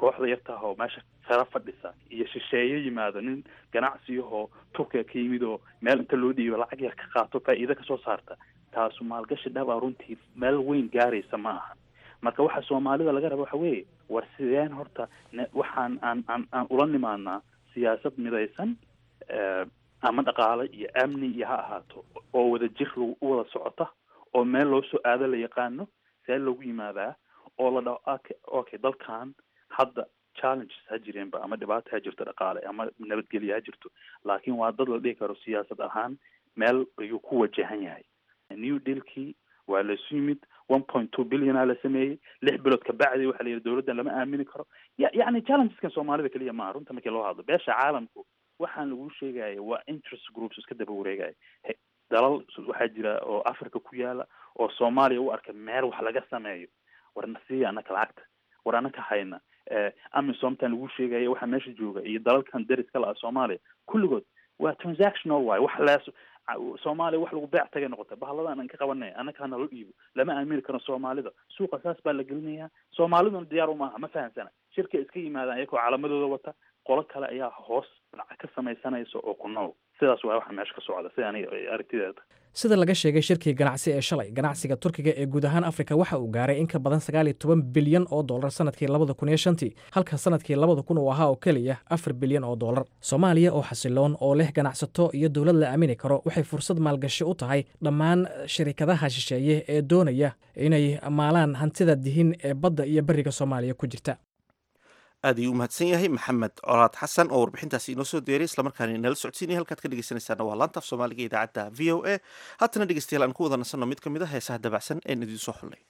Speaker 11: kooxda yartaah oo meesha sara fadhisa iyo shisheeye yimaado nin ganacsiyahoo turkiga ka yimid oo meel inta loo dhiibo lacag yar ka qaato faa'iido kasoo saarta taasu maalgashi dhaba runtii meel weyn gaaraysa ma aha marka waxa soomaalida laga raba waxa weeye war sideen horta waxaan aan aan aan ula nimaadnaa siyaasad midaysan ama dhaqaale iyo amni iyo ha ahaato oo wada jir u wada socota oo meel loo soo aado la yaqaano see loogu yimaadaa oo la dhaho okay dalkan hadda challenges ha jireenba ama dhibaato ha jirto dhaqaale ama nabadgelyo ha jirto laakiin waa dad la dhihi karo siyaasad ahaan meel ayuu ku wajahan yahay new dealkii waa laisu yimid one point two billiona la sameeyey lix bilood kabacdi waxa la yidhi dowladdan lama aamini karo ya yacni challengeskan soomaalida keliya maaha runta markii loo hadlo beesha caalamku waxaan lagu sheegaya waa interest groups iska daba wareegaya dalal waxaa jira oo africa ku yaala oo soomaaliya u arka meel wax laga sameeyo war nasiya anaka lacagta war anaka hayna amisomtan lagu sheegaya waxaa meesha jooga iyo dalalkan dariska la ah soomaaliya kulligood waa transactional waay wax lees soomaaliya wax lagu beec tagay noqota bahalladan aan ka qabanay annaka hanalo dhiibo lama aamini karo soomaalida suuqa saas baa la gelinayaa soomaaliduna diyaar umaaha ma fahamsana shirka iska yimaadaan iyagoo calamadooda wata qolo kale ayaa hoos lacag ka samaysanaysa oo ku nool sidaas waa waxa meesha ka socda sida aniga aragtideeda
Speaker 9: sida laga sheegay shirkii ganacsi ee shalay ganacsiga turkiga ee guud ahaan afrika waxa uu gaaray in ka badan sagaal iyo toban bilyan oo dollar sanadkii labada kun iyo shantii halka sanadkii labada kun uu ahaa oo keliya afar bilyan oo dollar soomaaliya oo xasiloon oo leh ganacsato iyo dowlad la aamini karo waxay fursad maalgashi u tahay dhammaan shirikadaha shisheeye ee doonaya inay maalaan hantida dihin ee badda iyo beriga soomaaliya ku jirta
Speaker 2: aad ayuu u mahadsan yahay maxamed colaad xasan oo warbixintaasi inoo soo deeray islamarkaana inala socodsiinaya halkaad ka dhegeysanaysaana waa laanta af soomaaliga idaacadda v o a haatana dhegeystayaal aan ku wada nasanno mid ka mid a heesaha dabacsan een idiin soo xullay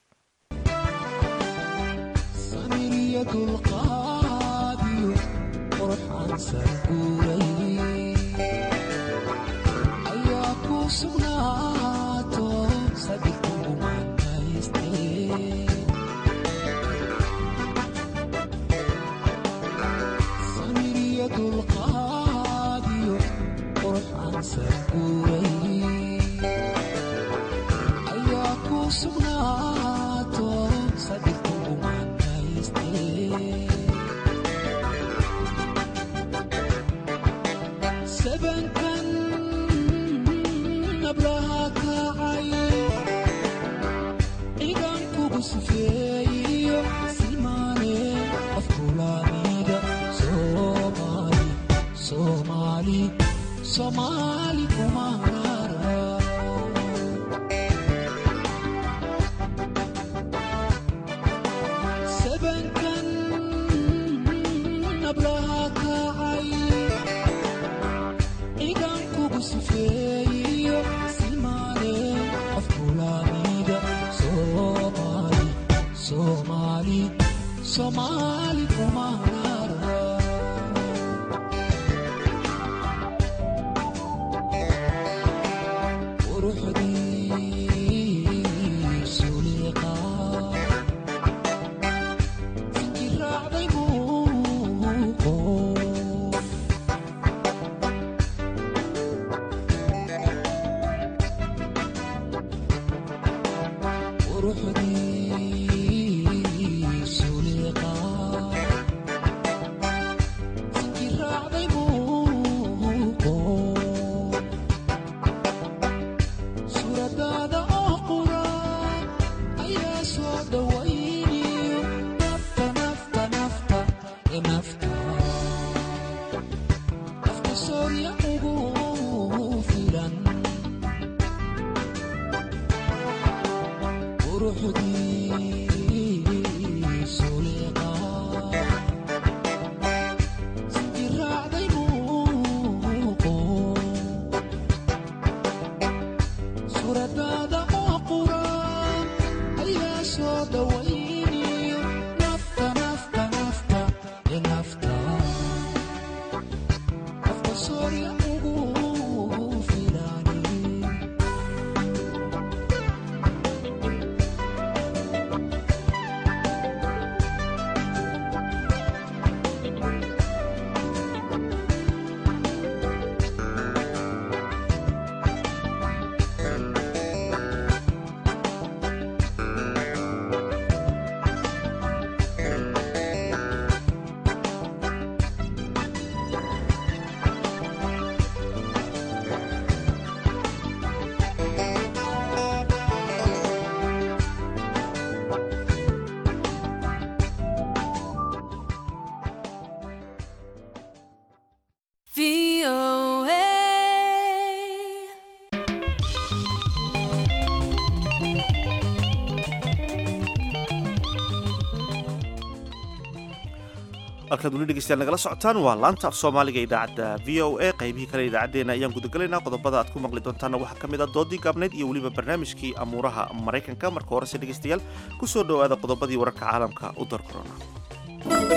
Speaker 2: halkaad weli dhegeystayaal nagala socotaan waa laanta af soomaaliga idaacadda v o a qaybihii kale idaacaddeena ayaan gudagalaynaa qodobada aad ku maqli doontaana waxaa ka mid a doodii gaabnayd iyo weliba barnaamijkii amuuraha maraykanka marka horese dhegeystayaal ku soo dhowaada qodobadii wararka caalamka u dar korona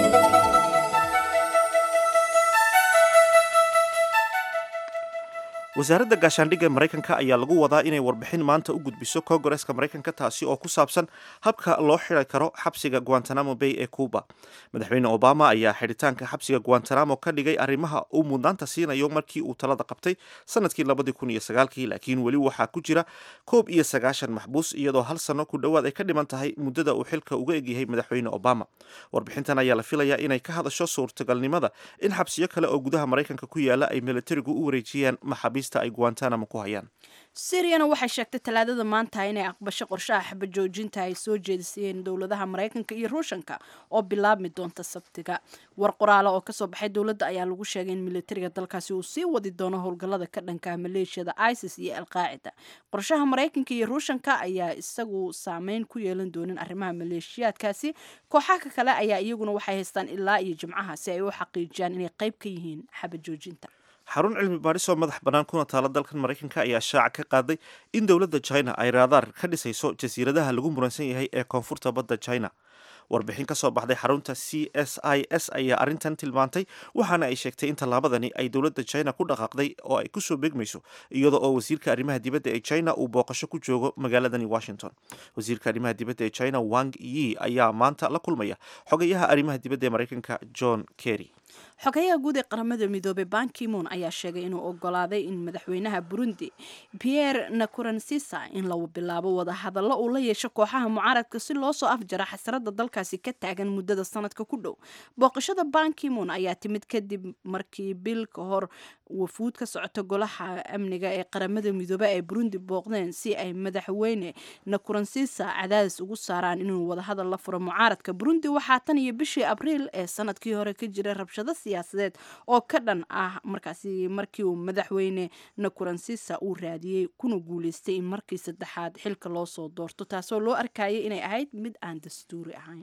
Speaker 2: wasaaradda gaashaandhigga maraykanka ayaa lagu wadaa inay warbixin maanta u gudbiso kongareska maraykanka taasi oo ku saabsan habka loo xiri karo xabsiga guantanamo bay ee cuba madaxweyne obama ayaa xidhitaanka xabsiga guantanamo ka dhigay arrimaha uu mudnaanta siinayo markii uu talada qabtay sanadkii labadii kun iyo sagaalkii laakiin weli waxaa ku jira koob iyo sagaashan maxbuus iyadoo hal sano ku dhowaad ay ka dhiman tahay muddada uu xilka uga egyahay madaxweyne obama warbixintan ayaa la filayaa inay ka hadasho suurtagalnimada in xabsiyo kale oo gudaha maraykanka ku yaala ay militarigu u wareejiyaan maxaabiista ay guantanamo ku hayaan
Speaker 1: syriana waxay sheegtay talaadada maanta inay aqbasho qorshaha xabajoojinta ay soo jeedisayeen dowladaha maraykanka iyo ruushanka oo bilaabmi doonta sabtiga war qoraala oo kasoo baxay dowladda ayaa lagu sheegay in militariga dalkaasi uu sii wadi doono howlgallada ka dhanka maleeshiyada isis iyo alqaacida qorshaha maraykanka iyo ruushanka ayaa isagu saameyn ku yeelan doonin arrimaha maleeshiyaadkaasi kooxaha kale ayaa iyaguna waxay haystaan ilaa iyo jimcaha si ay u xaqiijiyaan inay qayb ka yihiin xabajoojinta
Speaker 2: xarun cilmi baadhis oo madax bannaan kuna taala dalkan maraykanka ayaa shaaca ka qaaday in dowladda china ay raadaar ka dhisayso jasiiradaha lagu muransan yahay ee koonfurta badda china warbixin ka soo baxday xarunta c s i s ayaa arrintan tilmaantay waxaana ay sheegtay in tallaabadani ay dowladda china ku dhaqaaqday oo ay kusoo beegmayso iyada oo wasiirka arrimaha dibadda ee china uu booqasho ku joogo magaaladani washington wasiirka arrimaha dibadda ee china wang yi ayaa maanta la kulmaya xogayaha arrimaha dibadda ee maraykanka john kerry
Speaker 1: xogayaha guud ee qaramada midoobey bankimon ayaa sheegay inuu ogolaaday in madaxweynaha burundi pierre nakurensisa in la bilaabo wadahadallo uu la yeesho kooxaha mucaaradka si loo soo afjara xasrada dalkaasi ka taagan muddada sanadka ku dhow booqashada bankimon ayaa timid kadib markii bil ka hor wafuud ka socota golaha amniga ee qaramada midoobe ay burundi booqdeen si ay madaxweyne nakurensisa cadaadis ugu saaraan inuu wadahadal la furo mucaaradka burundi waxaa tan iyo bishii abriil ee sanadkii hore ka jiray rabshado siyaasadeed oo ka dhan ah markaasi markii uu madaxweyne nakurensisa uu raadiyey kuna guuleystay in markii saddexaad xilka loo soo doorto taasoo loo arkayay inay ahayd mid aan dastuuri ahayn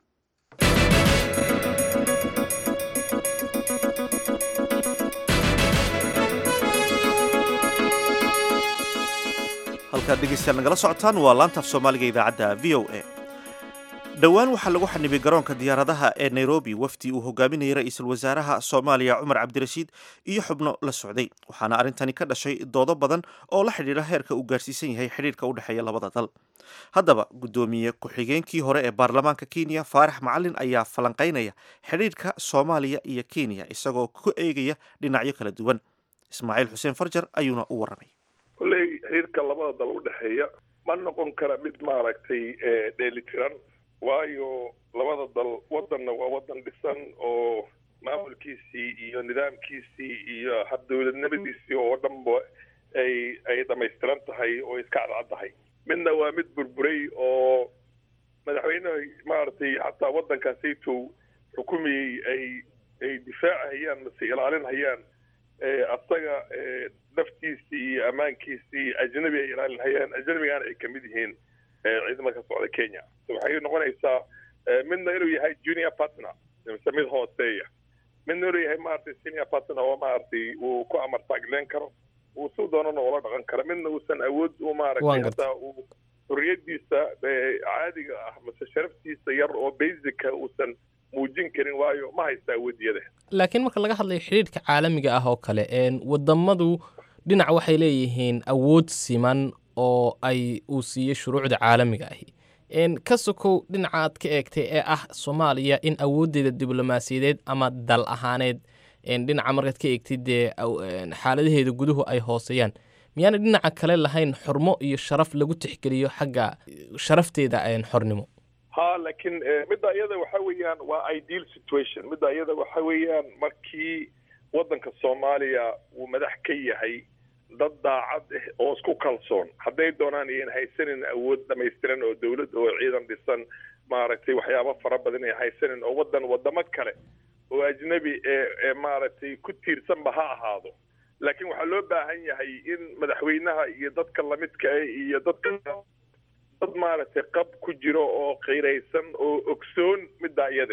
Speaker 2: halkaad dhegeystayaal nagala socotaan waa laantaaf soomaaliga idaacadda v o a dhowaan waxaa lagu xanibay garoonka diyaaradaha ee nairobi wafdi uu hogaaminayay ra-iisul wasaaraha soomaaliya cumar cabdirashiid iyo xubno la socday waxaana arrintani ka dhashay doodo badan oo la xidhiidha heerka uu gaarsiisan yahay xidhiirka u dhexeeya labada dal haddaba guddoomiye ku-xigeenkii hore ee baarlamaanka kenya faarax macalin ayaa falanqaynaya xidhiirka soomaaliya iyo kenya isagoo ku eegaya dhinacyo kala duwan ismaaciil xuseen farjar ayuuna u warramay
Speaker 12: kolley xiriirka labada dal u dhexeeya ma noqon kara mid maaragtay dheelitiran waayo labada dal wadanna waa wadan dhisan oo maamulkiisii iyo nidaamkiisii iyo hab dowladnimadiisii oo dhanba ay ay dhamaystiran tahay oo iska cadcaddahay midna waa mid burburay oo madaxweyneha maaragtay xataa waddankaasaytow xukumayey ay ay difaacahayaan mase ilaalinhayaan asaga naftiisii iyo ammaankiisii ajnabi ay ilaalinhayaan ajnabigaana ay kamid yihiin ciidamada ka socda kenya waxay noqonaysaa midna inuu yahay junior partner mise mid hooseeya midna inuu yahay maaragtay senior partner oo maaragtay uu ku amar taagleen karo uu si doonana ula dhaqan karo midna uusan awood u maaragtay hataa uu xorriyadiisa caadiga ah mase sharaftiisa yar oo basica uusan muujin karin waayo ma haysta awoodiyada
Speaker 13: laakiin marka laga hadlayo xidhiidhka caalamiga ah oo kale wadamadu dhinac waxay leeyihiin awood siman oo ay uu siiyey shuruucda caalamiga ahi ka sokow dhinacaad ka eegtay ee ah soomaaliya in awooddeeda diblomaasiyadeed ama dal ahaaneed dhinaca markaad ka eegtid dee xaaladaheeda guduhu ay hooseeyaan miyaana dhinaca kale lahayn xurmo iyo sharaf lagu tixgeliyo xagga sharafteeda xornimo
Speaker 12: ha laakiin midda iyada waxa weeyaan waa ideal situation midda iyada waxa weeyaan markii waddanka soomaaliya uu madax ka yahay dad daacad ah oo isku kalsoon hadday doonaan iyan haysanin awood dhamaystiran oo dawlad oo ciidan dhisan maaragtay waxyaabo fara badan ay haysanin oo waddan wadamo kale oo ajnabi ee ee maaragtay ku tiirsanba ha ahaado laakiin waxaa loo baahan yahay in madaxweynaha iyo dadka lamidka ah iyo dadka dad maaragtay qab ku jiro oo qiiraysan oo ogsoon middaa iyada ah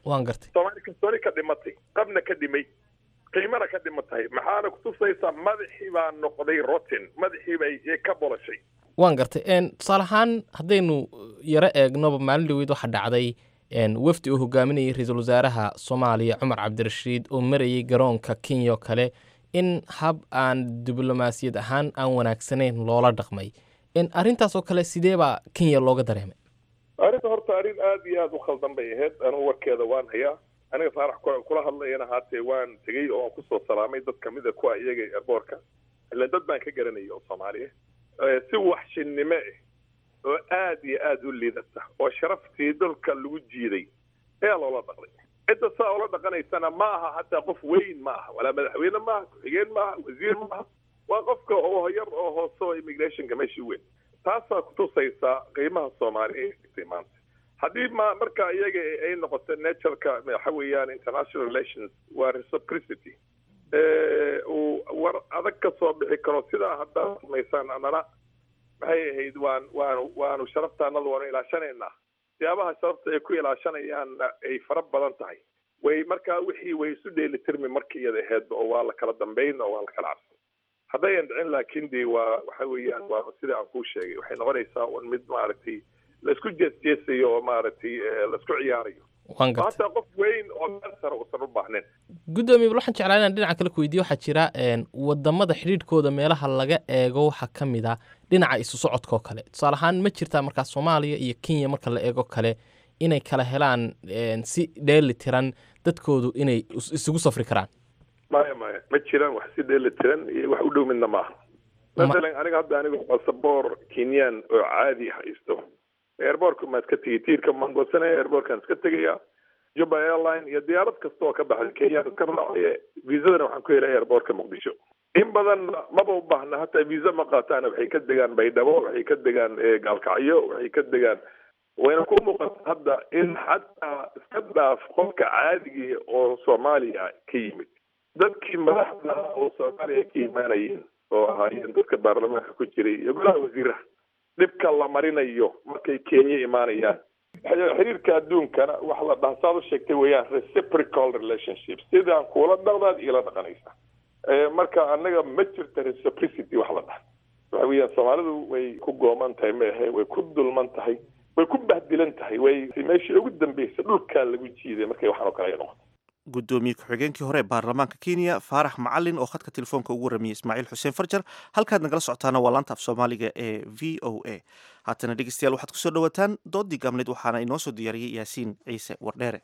Speaker 13: waan gartay
Speaker 12: soomaali kalsooni ka dhimatay qabna ka dhimay qiimana ka dhimatay maxaana kutusaysaa madaxii baa noqday rotten madaxii bay ka bolashay
Speaker 13: waan gartay tusaale ahaan haddaynu yaro eegnoba maalin dhaweyd waxaa dhacday wafdi uu hogaaminayay ra-iisul wasaaraha soomaaliya cumar cabdirashiid oo marayay garoonka kenya oo kale in hab aan diblomaasiyad ahaan aan wanaagsanayn loola dhaqmay arrintaas oo kale sidee baa kenya looga dareemay
Speaker 12: arrinta horta arrin aada iyo aada u khaldan bay ahayd anugu warkeeda waan hayaa aniga faarax kula hadlayana haatee waan tegey oo aan kusoo salaamay dad kamid a kuwa iyaga airboortka ila dad baan ka garanayay oo soomaaliya si waxshinnimo ah oo aada iyo aada u liidata oo sharaftii dalka lagu jiiday ayaa loola dhaqday cidda saa oola dhaqanaysana ma aha hataa qof weyn ma aha walaa madaxweyne maaha ku-xigeen maaha wasiir maaha waa qofka oo yar oo hoose oo immigrationka meeshii weyn taasaa kutusaysaa qiimaha soomaaliya ay maanta haddii ma marka iyaga ay noqoto naturalka waxa weeyaan international relations waa reciprocity uu war adag ka soo bixi karo sidaa haddaad samaysaan anana maxay ahayd waan waanu waanu sharaftaanada waanu ilaashanaynaa siyaabaha sharafta ay ku ilaashanayaan ay fara badan tahay way markaa wixii way isu dheelitirmi markii iyada ahaydba oo waa la kala dambayn oo waa la kala cabsan haddayan dhicin laakiin de waa waxa weeyaan waa sida aan kuu sheegay waxay noqonaysaa un mid maaragtay laisku jeesjeesayo oo maaragtay laisku ciyaarayo hataa qof weyn oo meel sare uusan u baahnayn
Speaker 13: guddoomiye bal waxaan jeclaa inaan dhinaca kale ku weydiyo waxaa jira wadamada xidhiidhkooda meelaha laga eego waxaa ka mid a dhinaca isu socodka oo kale tusaale ahaan ma jirtaa markaa soomaaliya iyo kenya marka la eego kale inay kala helaan si dheeli tiran dadkoodu inay isugu safri karaan
Speaker 12: maya maya ma jiraan wax si dheeli tiran iyo wax u dhow midna maaha masalan aniga hadda aniga basaboor kenyan oo caadi haysto airbortka maa iska tegay tiirka maan goosanaya airbortkaan iska tegaya juba airline iyo diyaarad kasta oo ka baxday kenyaan iska raacaya viisadana waxaan ku helay airbortka muqdisho in badan maba u baahna hataa viisa ma qaataana waxay ka degaan baydhabo waxay ka degaan gaalkacyo waxay ka degaan wayna ku muuqata hadda in xataa iska dhaaf qofka caadigii oo soomaaliya ka yimid dadkii madaxda oo soomaaliya ka imaanayeen oo ahaayeen dadka baarlamaanka ku jiray iyo golaha wasiiraha dhibka la marinayo markay kenya imaanayaan xiriirka adduunkana waxa la dhaha saad u sheegtay weeyaan reciprocal relationship sidaan kuula dhaqdaad iila dhaqanaysa marka annaga ma jirta reciprocity wax la dhaha waxa weeyaan soomaalidu way ku gooman tahay maahe way ku dulman tahay way ku bahdilan tahay way meeshii ugu dambeysay dhulkaa lagu jiiday markay waxaan oo kale ay noqoto
Speaker 2: gudoomiye ku-xigeenkii hore ee baarlamaanka kenya faarax macalin oo khadka telefoonka ugu warramiyey ismaaciil xuseen farjar halkaad nagala socotaana waa laanta af soomaaliga ee v o a haatana dhegeystayaal waxaad kusoo dhawaataan doodii gaabneed waxaana inoo soo diyaariyey yaasiin ciise wardheere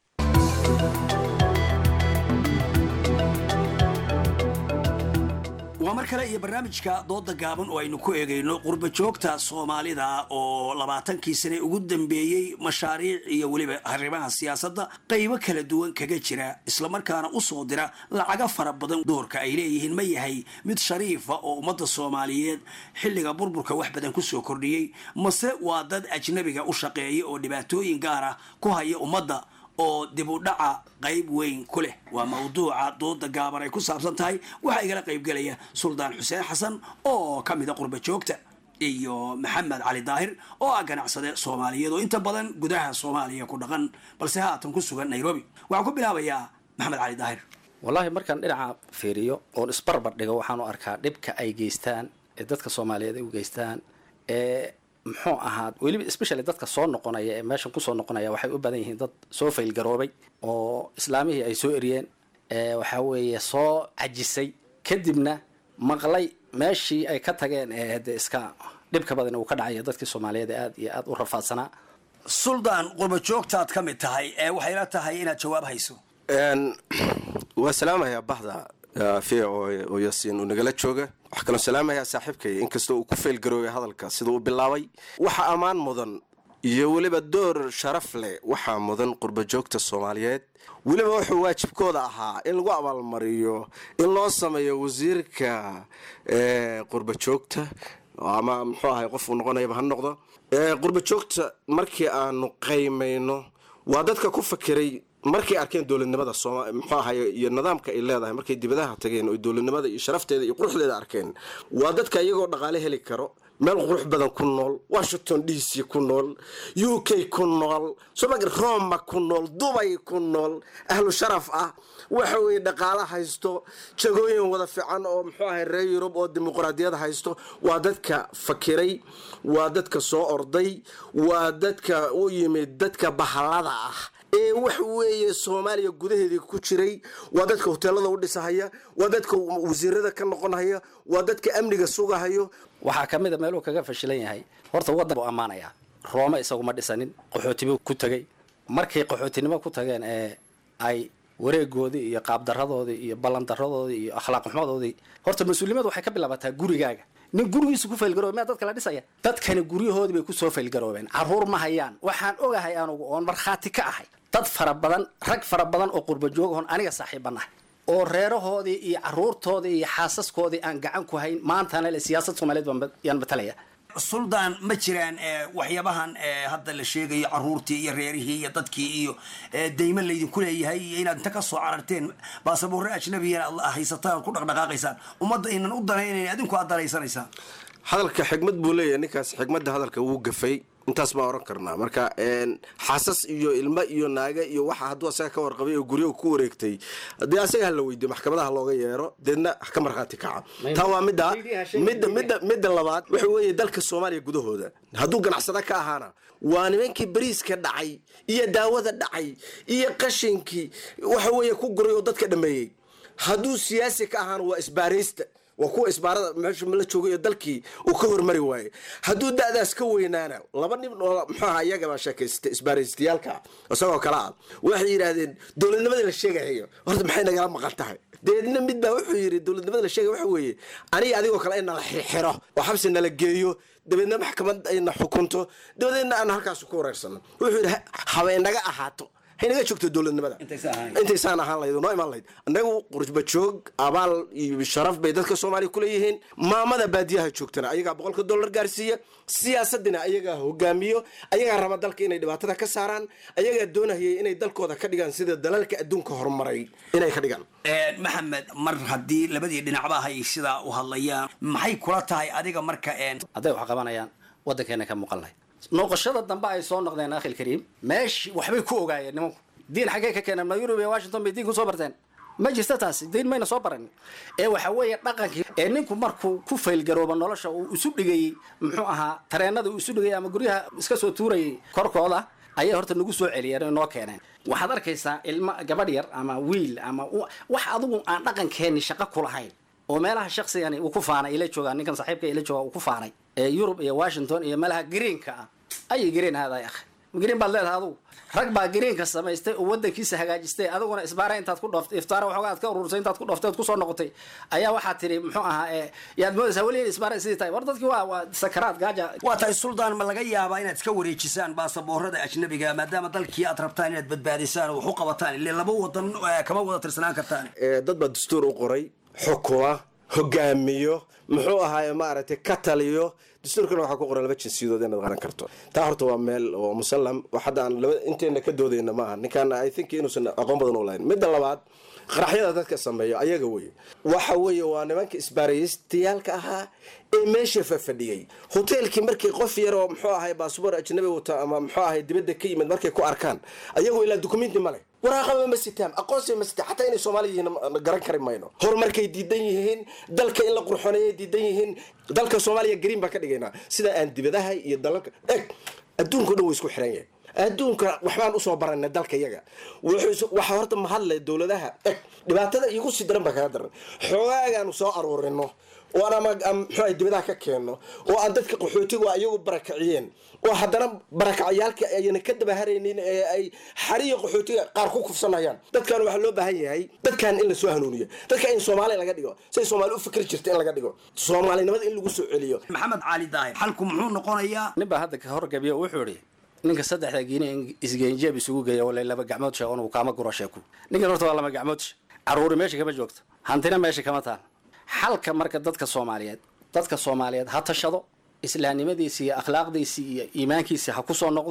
Speaker 14: waa mar kale iyo barnaamijka dooda gaaban oo aynu ku eegayno qurba joogta soomaalida oo labaatankii sane ugu dambeeyey mashaariic iyo weliba arrimaha siyaasadda qaybo kala duwan kaga jira islamarkaana u soo dira lacaga fara badan doorka ay leeyihiin ma yahay mid shariifa oo ummadda soomaaliyeed xilliga burburka wax badan kusoo kordhiyey mase waa dad ajnabiga u shaqeeya oo dhibaatooyin gaara ku haya ummadda oo dib u dhaca qayb weyn ku leh waa mawduuca dooda gaaban ay ku saabsan tahay waxaa igala qaybgelaya suldaan xuseen xasan oo ka mida qurba joogta iyo maxamed cali daahir oo ah ganacsade soomaaliyeed oo inta badan gudaha soomaaliya ku dhaqan balse haatan ku sugan nairobi waxaan ku bilaabayaa maxamed cali daahir
Speaker 15: wallaahi markaan dhinaca fiiriyo oon isbarbar dhigo waxaan u arkaa dhibka ay geystaan ee dadka soomaaliyeed ay u geystaan ee muxuu ahaa weliba especially dadka soo noqonaya ee meeshan kusoo noqonaya waxay u badan yihiin dad soo faylgaroobay oo islaamihii ay soo eriyeen waxaa weeye soo cajisay kadibna maqlay meeshii ay ka tageen ee de iska dhibka badan uu ka dhacaya dadkii soomaaliyeed ee aada iyo aada u rafaadsanaa
Speaker 14: suldaan qurba joogtaad ka mid tahay ee waxayla tahay inaad jawaab hayso
Speaker 16: waa salaamayaa bahda v oo yaasiin uu nagala jooga waxaa kaloo salaamayaa saaxiibkay inkastoo uu ku feelgaroobay hadalka sida uu bilaabay waxa ammaan mudan iyo weliba door sharaf leh waxaa mudan qurbajoogta soomaaliyeed weliba wuxuu waajibkooda ahaa in lagu abaalmariyo in loo sameeyo wasiirka qurbajoogta ama muxuu ahay qof uu noqonayaba ha noqdo qurbajoogta markii aanu qaymayno waa dadka ku fakeray markay arkeen dowladnimada sooma muxuu ahaye iyo nidaamka ay leedahay markay dibadaha tageen oo dowladnimada iyo sharafteeda iyo quruxdeeda arkeen waa dadka iyagoo dhaqaale heli karo meel qurux badan ku nool washington d c ku nool u k ku nool somag roma ku nool dubay ku nool ahlu sharaf ah waxa weeye dhaqaale haysto jagooyin wada fiican oo muxuu ahay reer yurub oo dimuqraadiyad haysto waa dadka fakiray waa dadka soo orday waa dadka u yimid dadka bahalada ah ee wax weeye soomaaliya gudaheedii ku jiray waa dadka hoteelada u dhisahaya waa dadka wasiirada ka noqonhaya waa dadka amniga sugahayo
Speaker 15: waxaa ka mid a meeluu kaga fashilan yahay horta waddan buu ammaanayaa roome isaguma dhisanin qaxootibu ku tegey markay qaxootinimo ku tageen ee ay wareegoodii iyo qaabdaradoodii iyo ballandaradoodii iyo akhlaaq xumadoodii horta mas-uuliyimadu waxay ka bilaabataa gurigaaga nin gurigiisu ku faylgaroobe miyaa dadka la dhisaya dadkani guryahoodii bay kusoo faylgaroobeen carruur ma hayaan waxaan ogahay anugu oon markhaati ka ahay dad fara badan rag fara badan oo qurba joogahon aniga saaxiibanahay oo reerahoodii iyo caruurtoodii iyo xaasaskoodii aan gacan ku hayn maantana le siyaasad soomaaliyeed baan yaan matalaya
Speaker 14: suldaan ma jiraan waxyaabahan hadda la sheegayo caruurtii iyo reerihii iyo dadkii iyo daymo laydinku leeyahay iyo inaad inta kasoo cararteen baasaboorre ajnabiyana aad haysataan ku dhaqdhaqaaqaysaan ummadda aynan u danaynayn adinku aad danaysanaysaan
Speaker 16: hadalka xigmad buu leeyahay ninkaas xigmadda hadalka wuu gafay intaas baa oran karnaa marka xaasas iyo ilmo iyo naaga iyo waxa hadduu asaga ka warqabay oo guryahu ku wareegtay dee asaga hala weydiyo maxkamadaha looga yeero deedna ka markhaati kaca taa waa midda midda midda midda labaad waxa weeye dalka soomaaliya gudahooda hadduu ganacsada ka ahaana waa nimankii bariiska dhacay iyo daawada dhacay iyo qashinkii waxa weeye ku guray oo dadka dhameeyey hadduu siyaasi ka ahaana waa isbaaraysta waa kuwa isbaarada meesha la jooga iyo dalkii uu ka hormari waaye hadduu da'daas ka weynaana laba nin oo muxuu aha iyagaba sheekaysta isbaaraystayaalka isagoo kale ah waxay yidhaahdeen dowladnimadii la sheegahayo horta maxay nagala maqan tahay deedna mid baa wuxuu yidhi dowladnimada la sheegay waxa weeye aniga adigoo kale in nala xirxiro oo xabsi nala geeyo dabeedna maxkamad ayna xukunto dabadeedna aan halkaas ku wareersano wuxuu yidhi habeenaga ahaato haynaga joogto dowladnimada intaysaan ahaan lahayd noo imaan lahayd annagu qurba joog abaal iyo sharaf bay dadka soomaaliya kuleeyihiin maamada baadiyaha joogtana ayagaa boqolka dollar gaarsiiya siyaasadina ayagaa hogaamiyo ayagaa raba dalka inay dhibaatada ka saaraan ayagaa doonahayay inay dalkooda ka dhigaan sida dalalka adduunka horumaray inay ka dhigaan
Speaker 14: maxamed mar haddii labadii dhinacba hay sidaa u hadlayaan maxay kula tahay adiga marka
Speaker 15: hadday wax qabanayaan waddankeena ka muuqan lahayd noqoshada dambe ay soo noqdeen akhil kariim meeshii waxbay ku ogaayeen nimanku diin xaggee ka keeneen ma yurub iyo washington bay diin kusoo barteen ma jirta taasi diin mayna soo baran ee waxa weeye dhaqankii ee ninku markuu ku faylgarooba nolosha uu isu dhigayey muxuu ahaa tareenada uu isu dhigayay ama guryaha iska soo tuurayay korkooda ayay horta nagu soo celiyeen oo noo keeneen waxaad arkaysaa ilmo gabadh yar ama wiil ama wax adigu aan dhaqankeenni shaqo ku lahayn oo meelaha shaqsigani uu ku faanay ila joogaa ninkan saaxiibka ila jooga uu ku faanay ee yurub iyo washington iyo meelaha greenka ah ayay green haaday akh green baad leedahay adugu rag baa greenka samaystay oo wadankiisa hagaajistay adiguna isbaara intaad ku dhooftay iftaara waxoogaa aad ka urursay intaad ku dhooftay ood kusoo noqotay ayaa waxaad tidhi muxuu ahaa ee yaad moodaysaa weli in isbaara sidii tahay war dadkii waa waa sakaraad gaaja
Speaker 14: waa tahay suldaan ma laga yaabaa inaad iska wareejisaan baasaboorada ajnabiga maadaama dalkii aad rabtaan inaad badbaadisaan oo wax u qabataan ile laba wadan kama wada tirsanaan kartaan
Speaker 16: dad baa dastuur u qoray xukuma hogaamiyo muxuu ahaaye maaragtay ka taliyo dastuurkana waxaa ku qoran laba jinsiyadood inaad qaran karto taa horta waa meel oo musallam hadda aan laba inteena ka doodayna maaha ninkaana i think inuusan aqoon badan u lahayn midda labaad qaraxyada dadka sameeyo ayaga wey waxa weeye waa nimanka isbaaraystayaalka ahaa ee meesha fafadhiyey hoteelkii markii qof yar oo muxuu ahay baasboor ajnabi wata ama muxuu ahay dibadda ka yimid markay ku arkaan ayagoo ilaa dukumenti ma leh waraaqaba ma sitaan aqoonsiba ma sitaan xataa inay soomaali yihiin garan kari mayno horumarkay diidan yihiin dalka in la qurxoneeyay diidan yihiin dalka soomaaliya green baan ka dhigaynaa sida aan dibadaha iyo dalalka eg adduunka dhan way isku xiran yahay adduunka waxbaan usoo baranay dalka yaga waxaa horta mahadlay dowladaha eg dhibaatada iigu sii daran baa kaga daran xoogaagaanu soo aruurino oo aan ama muxuu dibadaha ka keenno oo aan dadka qaxootiga ayagu barakaciyeen oo haddana barakacayaalka ayna ka dabaharaynin ee ay xariya qaxootiga qaar ku kufsanayaan dadkan waxaa loo baahan yahay dadkan in lasoo hanuuniyo dadka in soomaali laga dhigo siday soomaali u fikri jirta in laga dhigo soomaalinimada in lagu soo celiyo
Speaker 14: maxamed cali daahir xalku muxuu noqonayaa
Speaker 15: nin baa hadda ka horgabiyo wuxuu idhi ninka saddexda giine isgeenjeeb isugu geeya wala laba gacmood sheeg uu kaama guro sheeku ninkan horta waa laba gacmood caruuri meesha kama joogto hantina meesha kama taal xalka marka dadka soomaaliyeed dadka soomaaliyeed ha tashado islaamnimadiisi iyo akhlaaqdiisii iyo iimaankiisi ha ku soo noqdo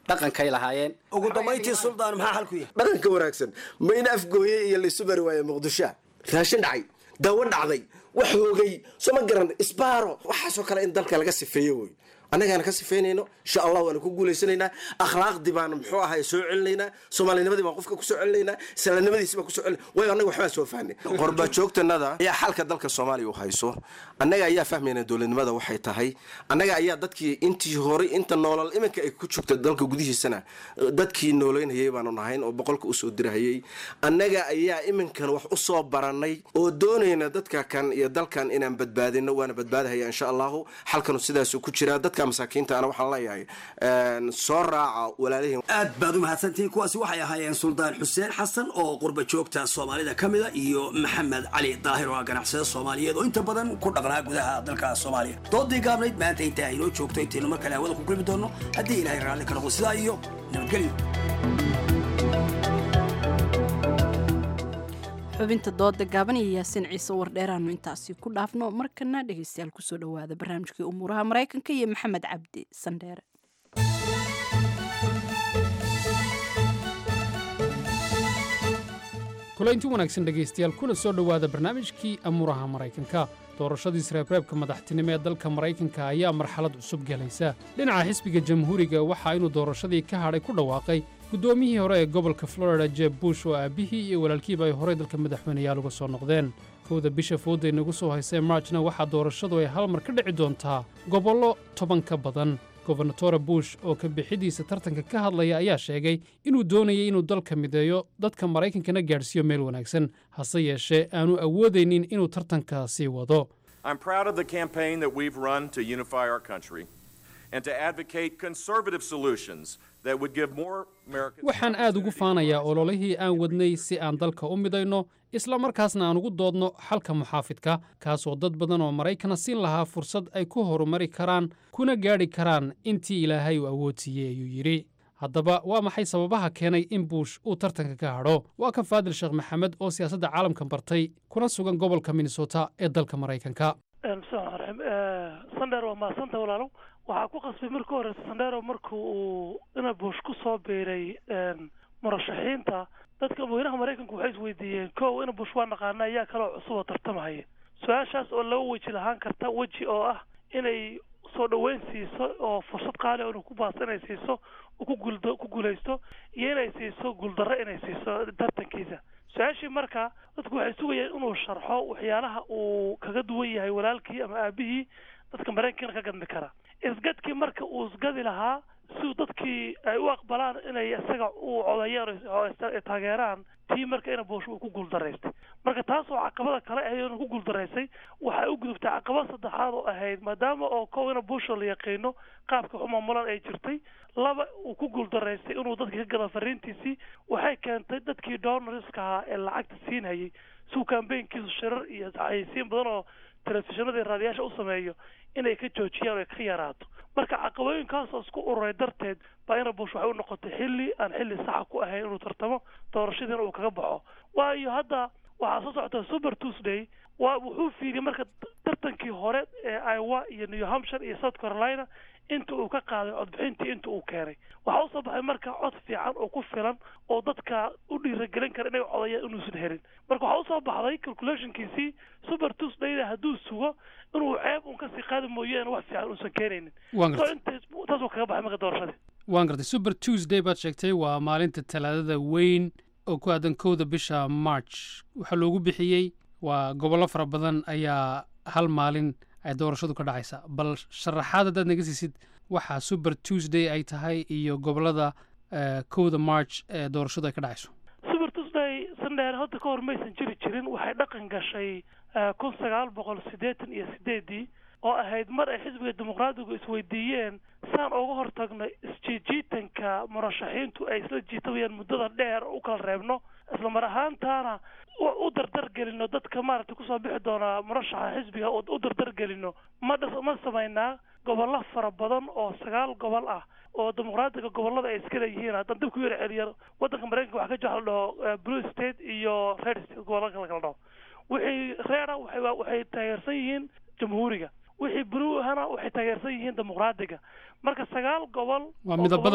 Speaker 15: dhaqankay lahaayeen
Speaker 14: ugu dambayntii suldaan maxaa xal ku yahay
Speaker 16: dhaqanka wanaagsan ma in afgooye iyo laysu bari waaye muqdishoa raashin dhacay daawo dhacday wax hoogay soo ma garan isbaaro waxaasoo kale in dalka laga sifeeyo wey annagaana ka sifeynayno insha allah waana ku guulaysanaynaa akhlaaqdii baan muxuu ahay soo celinaynaa soomaalinimadii baan qofka kusoo celinaynaa islaamnimadiisi baan kusoo celina waayo annaga waxbaan soo fahnay qorba joogtanada ayaa xalka dalka soomaaliya u hayso annaga ayaa fahmayna dowladnimada waxay tahay annaga ayaa dadkii intii horay inta noolal iminka ay ku joogta dalka gudihiisana dadkii nooleynayay baanu nahayn oo boqolka usoo dirahayay annaga ayaa iminkan wax u soo barannay oo doonayna dadka kan iyo dalkan inaan badbaadino waana badbaadahaya insha allahu xalkanu sidaasuu ku jiraa dadka masaakiinta ana waxaan leeyahay soo raaca walaalihiin
Speaker 14: aad baad u mahadsantihiin kuwaasi waxay ahaayeen suldaan xuseen xasan oo qurba joogta soomaalida ka mida iyo maxamed cali daahir oo ah ganacsada soomaaliyeed oo inta badan ku dhaqnaa gudaha dalka soomaaliya doodii gaabnayd maanta intaa inoo joogto intaynu mar kale hawada ku kulmi doonno haddii ilaahay raalli ka noqdo sidaa iyo nabadgelyo
Speaker 1: xubinta dooda gaaban iyo yaasiin ciise wardheeraanu intaasi ku dhaafno markana dhegeystayaal kusoo dhowaada barnaamijkii umuuraha maraykanka iyo maxamed cabdi sandheere
Speaker 17: kulaynti wanaagsan dhegaystayaal kuna soo dhowaada barnaamijkii amuuraha maraykanka doorashadii sreebreebka madaxtinimo ee dalka maraykanka ayaa marxalad cusub gelaysa dhinaca xisbiga jamhuuriga waxaa inuu doorashadii ka hadhay ku dhawaaqay guddoomiyihii hore ee gobolka florida jeb bush oo aabbihii iyo walaalkiiba ay horey dalka madaxweyneyaal uga soo noqdeen kowda bisha fooday nagu soo haysee marjna waxaa doorashadu ay hal mar ka dhici doontaa gobollo toban ka badan gobernatore bush oo ka bixidiisa tartanka ka hadlaya ayaa sheegay inuu doonayay inuu dalka mideeyo dadka maraykankana gaadhsiiyo meel wanaagsan hase yeeshee aanu awoodaynin inuu tartanka sii wado
Speaker 18: I'm proud of the campaign that we've run to unify our country and to advocate conservative solutions that would give more Americans.
Speaker 17: waxaan aad ugu faanayaa ololihii aan wadnay si aan dalka u midayno isla markaasna aan ugu doodno xalka muxaafidka kaasoo dad badan oo maraykana siin lahaa fursad ay ku horumari karaan kuna gaadhi karaan intii ilaahay uu awood siiyey ayuu yidhi haddaba waa maxay sababaha keenay in buush uu tartanka ka hadho waa kan faadil sheekh maxamed oo siyaasadda caalamka bartay kuna sugan gobolka minnesota ee dalka maraykanka
Speaker 19: bismillahi raxmaan raxiim sandheer waa mahadsanta walaalow waxaa ku qasbay marka horeysa sandheero marka uu ina bush ku soo biiray murashaxiinta dadka madaxweynaha maraykanku waxay isweydiiyeen kow ina bush waa naqaana ayaa kaloo cusub oo tartamahaya su-aashaas oo laba weji lahaan karta weji oo ah inay soo dhoweyn siiso oo fursad qaali oo inuu ku baasto inay siiso uu ku guuldo ku guulaysto iyo inay siiso guuldarro inay siiso tartankiisa su-aashii marka dadku waxay sugayeen inuu sharxo waxyaalaha uu kaga duwan yahay walaalkii ama aabihii dadka maraykankana ka gadmi kara isgadkii marka uu isgadi lahaa si dadkii ay u aqbalaan inay isaga u codayaan oo taageeraan tii marka ina buush uu ku guuldaraystay marka taas oo caqabada kale ahayd inuu ku guuldaraystay waxay u gudubtay caqabad saddexaad oo ahayd maadaama oo kow ina buusha la yaqiino qaabka xumaamulan ay jirtay laba uu ku guuldaraystay inuu dadka ka gado fariintiisii waxay keentay dadkii donorska ahaa ee lacagta siinhayay suu kambeynkiisu shirar iyo xayeysiin badan oo telefishinada iyo raadiyaasha u sameeyo inay ka joojiyaan oo ka yaraato marka caqabooyinkaasoo isku ururay darteed baa ina bush waxay u noqotay xilli aan xilli saxa ku ahayn inuu tartamo doorashadiina uu kaga baxo waayo hadda waxaa soo socota super tuesday waa wuxuu fiiriyey marka tartankii hore ee iowa iyo new hampshire iyo south carolina inta uu ka qaaday codbixintii inta uu keenay waxaa usoo baxay marka cod fiican oo ku filan oo dadka u dhiiragelin kara inay codayaan inuusan helin marka waxaa usoo baxday calculationkiisii super tuesdayda hadduu sugo inuu ceeb un kasii qaadi mooyaane wax fiican uusan keenaynin
Speaker 17: Waan
Speaker 19: so
Speaker 17: gartay.
Speaker 19: intaas taasuu kaga baxay marka doorashadii
Speaker 17: waan gartay super tuesday baad sheegtay waa maalinta talaadada weyn oo ku aadan kowda bisha march waxaa loogu bixiyey waa gobollo fara badan ayaa hal maalin ay doorashadu ka dhacaysa bal sharaxaad haddaad naga siisid waxa super tuesday ay tahay iyo gobollada eh, kowda march ee doorashadu ay ka dhacayso
Speaker 19: super tuesday sandheer hadda ka hor maysan jiri jirin waxay dhaqan gashay eh, kun sagaal boqol siddeetan iyo sideedii oo ahayd mar ay xisbiga dimuqraadigu isweydiiyeen saan uga hortagno isjiijiitanka murashaxiintu ay isla jiitabayaan muddada dheer u kala reebno isla mar ahaantaana u u dardar gelino dadka maaragtay kusoo bixi doona murashaxa xisbiga u u dardar gelino ma dhas ma samaynaa gobollo fara badan oo sagaal gobol ah oo dimuqraadiga gobollada ay iska leeyihiin haddaan dib ku yara celiyo waddanka maraykanka waxaa ka jira waxa la dhaho eh, blue state iyo red state gobollo kala kala dhaho wixii reera waxay waa- waxay taageersan yihiin jamhuuriga wixii blue ahana waxay taageersan yihiin dimuqraadiga marka sagaal gobol
Speaker 17: waa
Speaker 19: oo
Speaker 17: midabada
Speaker 19: gobollada-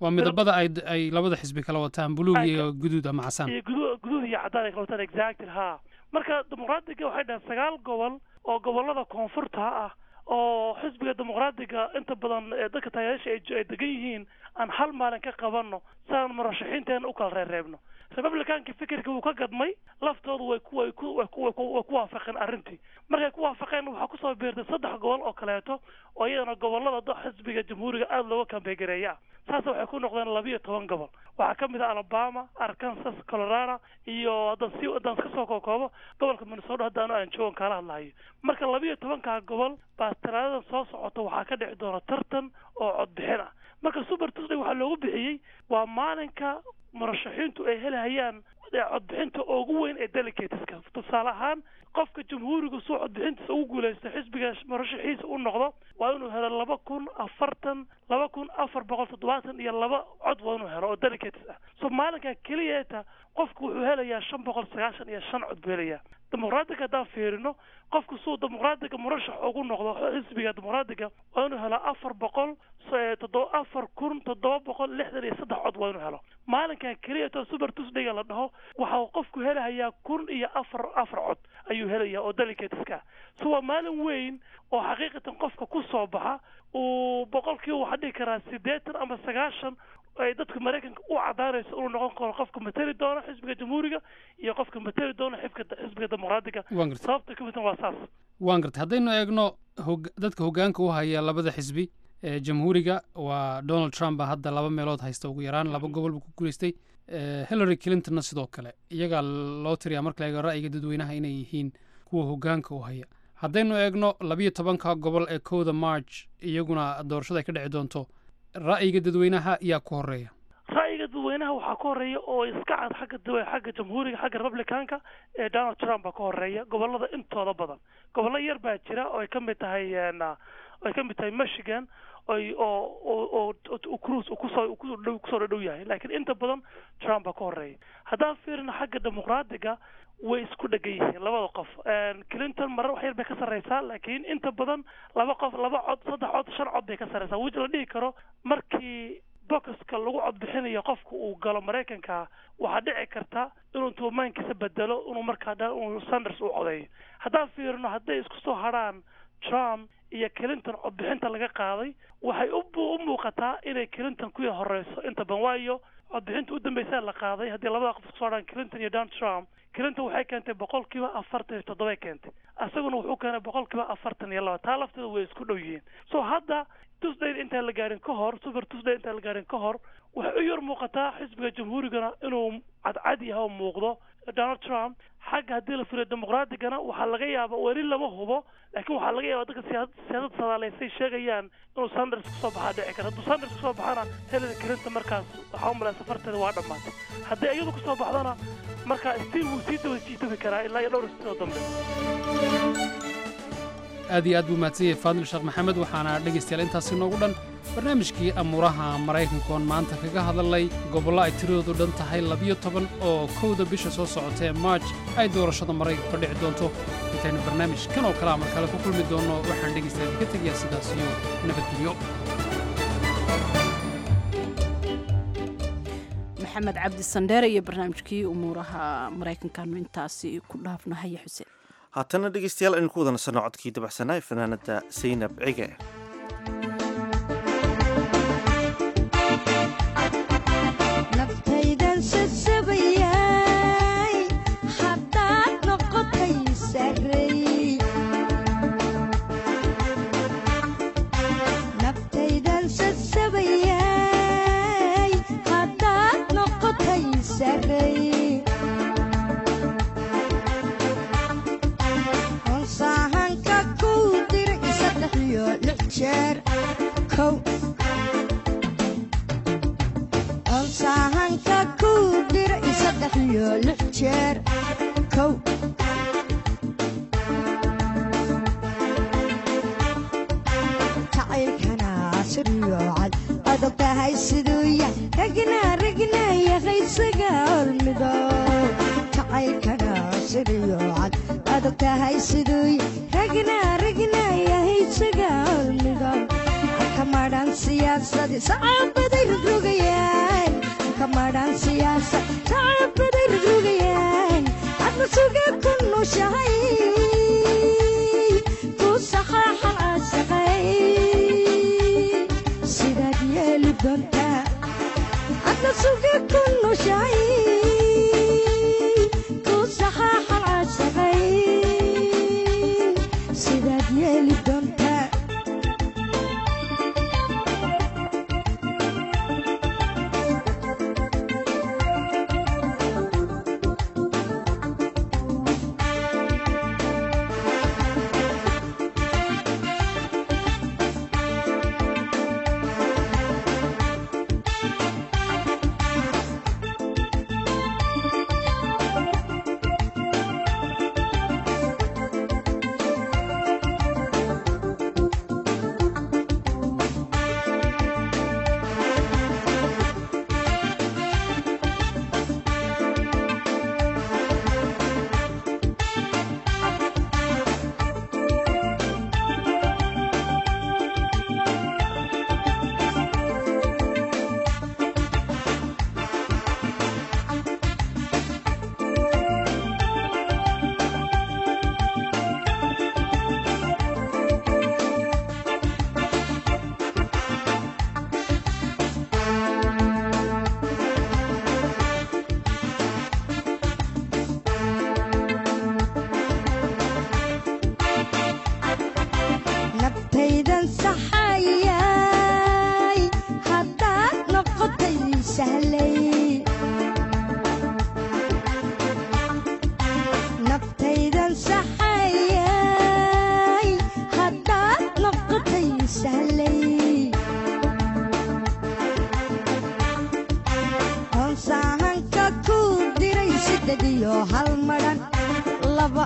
Speaker 17: waa midabada ay ay labada xisbi kala wataan buluug iyo guduud ama casaan
Speaker 19: iyo gudu- guduud iyo cadaan ay kala wataan exactly ha marka dimuqraadiga waxay dhahaan sagaal gobol oo gobolada koonfurta ah oo xisbiga dimuqraadiga inta badan ee dadka taageerayaasha ay ay degan yihiin aan hal maalin ka qabanno si aan murashaxiinteena u kala reereebno republicanka fikirka wuu ka gadmay laftoodu way ku way ku way ku way ku way ku waafaqeen arrintii markay ku waafaqeen waxaa kusoo biirtay saddex gobol oo kaleeto oo iyadana gobolada do- xisbiga jamhuuriga aada looga kambeegareeya saas waxay ku noqdeen labiyo toban gobol waxaa ka mid ah alabama arkansas colorado iyo haddaan si haddaan iska soo kookoobo gobolka minnesota hadda anu aan joogan kaala hadlahayo marka labiyo tobankaa gobol baa talaadadan soo socota waxaa ka dhici doona tartan oo codbixin ah marka super tuesday waxaa loogu bixiyey waa maalinka murashaxiintu ay helahayaan ee codbixinta ugu weyn ee delegateska tusaale ahaan qofka jamhuuriga suu codbixintiisa ugu guuleysta xisbiga murashaxiisa u noqdo waa inuu helo laba kun afartan laba kun afar boqol toddobaatan iyo laba cod waa inuu helo oo delegates ah so maalinka keliyeeta qofku wuxuu helayaa shan boqol sagaashan iyo shan cod buu helayaa dimuqraadiga haddaan fiirino qofku suu dimuqraadiga murashax ugu noqdo xisbiga dimuqraadiga waa inuu helo afar boqol s- toddoba afar kun toddoba boqol lixdan iyo saddex cod waa inuu helo maalinka keliyeeta super tuesdayga la dhaho waxa uu qofku helahayaa kun iyo afar afar cod ayuu helayaa oo delegateska so waa maalin weyn oo xaqiiqatan qofka ku soo baxa uu boqolkiiba waxaa dhihi karaa siddeetan ama sagaashan ay dadka maraykanka u cadaanayso inuu noqon karo qofka matali doona xisbiga jamhuuriga iyo qofka matali doona xibka xisbiga dimuqraadiga
Speaker 17: Waan gartay.
Speaker 19: sababta ka midna waa saas
Speaker 17: waan gartay haddaynu eegno hog- dadka hoggaanka u haya labada xisbi ee jamhuuriga waa donald trump baa hadda laba meelood haysta ugu yaraan laba gobol buu ku guuleystay Eh, hillary clintonna sidoo kale iyagaa loo tiriyaa marka la eego ra'yiga dadweynaha inay yihiin kuwa hoggaanka u haya haddaynu eegno labiyo tobanka gobol ee kowda march iyaguna doorashada ay ka dhici doonto ra'yiga dadweynaha yaa ku horeeya
Speaker 19: ra'yiga dadweynaha waxaa ka horeeya oo iska cad xagga dawe xagga jamhuuriga xagga republicanka ee donald trump baa ka horeeya gobolada intooda badan gobollo yar baa jira oo ay ka mid tahay een, ah, oo ay ka mid tahay michigan oy oo oo oo oo cruise uu kusoo uu kusoo dhow kusoo dhow yahay laakiin inta badan trump baa ka horeeya haddaan fiirino xagga dimuqraadiga way isku dhegan yihiin labada qof Een, clinton marar wax yar bay ka sarreysaa laakiin inta badan laba qof laba cod saddex cod shan cod bay ka sarreysaa wiji la dhihi karo markii boxka lagu codbixinayo qofka uu galo maraykanka waxaa dhici karta inuu tuumaankiisa bedelo inuu markaa dha inuu sanders u codeeyo haddaan fiirino hadday isku soo hadrhaan trump iyo clinton codbixinta laga qaaday waxay u bu- u muuqataa inay clinton kuya horeyso inta badan waayo codbixinta u dambeysa la qaaday haddii labada qof isku soo hadhaan clinton iyo donald trump clinton waxay keentay boqolkiiba afartan iyo toddobay keentay isaguna wuxuu keenay boqolkiiba afartan iyo laba taa lafteeda way isku dhow yihiin so hadda tuesday intaan la gaarin ka hor super tuesday intaan la gaarin ka hor waxay u yar muuqataa xisbiga jamhuurigana inuu cadcad yahay oo muuqdo donald trump xagga haddii la firiyo dimuqraadigana waxaa laga yaaba weli lama hubo laakiin waxaa laga yaaba dadka siyaasad siyaasad sadaaleysay sheegayaan inuu sanders kusoo baxaa dhici kara hadduu sanders kusoo baxana hillary clinton markaas waxaa u malaya safarteeda waa dhammaatay haddii iyadu kusoo baxdana marka stiil wuu sii daba jiitabi karaa ilaa iyo dhowr isbitoo dambe
Speaker 17: aad iyo aad buu mahadsan yahay faadil sheekh maxamed waxaana dhegaystayaal intaasi noogu dhan barnaamijkii amuuraha maraykanka oon maanta kaga hadalnay gobollo ay tiradoodu dhan tahay labiyo toban oo kowda bisha soo socota ee maaj ay doorashada maraykanka ka dhici doonto intaynu barnaamij kan oo kale amar kale ku kulmi doonno waxaan dhegaystayaal ka tegayaa sidaas iyo nabadgelyo
Speaker 1: maxamed cabdi sandheere iyo barnaamijkii umuuraha maraykankaanu intaasi ku dhaafnahay xuseen
Speaker 2: haatana dhegeystayaal aynu ku wada nasanno codkii dabacsanaa ee fanaanada saynab cige
Speaker 20: naftaydan sasabayay haddaad noqotay sarey naftaydan sasabayay haddaad noqotay sarey onsaahanka kuu diray saddex iyo lix jeer kow onsaahanka kuu diray saddex iyo lix jeer kow jacaylkana siryoocad adag tahay siduu yahay ragna ragna yaqaysaga hormido jacaylkana siryoocad adag tahay siduu yahay ragna ragna yahaysaga hormido kamadhan siyaasadii sacaabaday rogrogaya siyaasa shacabada rogrogayaan adna suga ku nushahay ku saxaaxan caashaqay sidaad yeeli doontaa adna suga ku nushahay ku saxaaxan caashaqay sidaad yeeli doontaa naftaydan saxayay haddaad noqotay sahlay naftaydan saxayay haddaad noqotay sahlay hoonsaahanka ku diray siddeed iyo hal madhan laba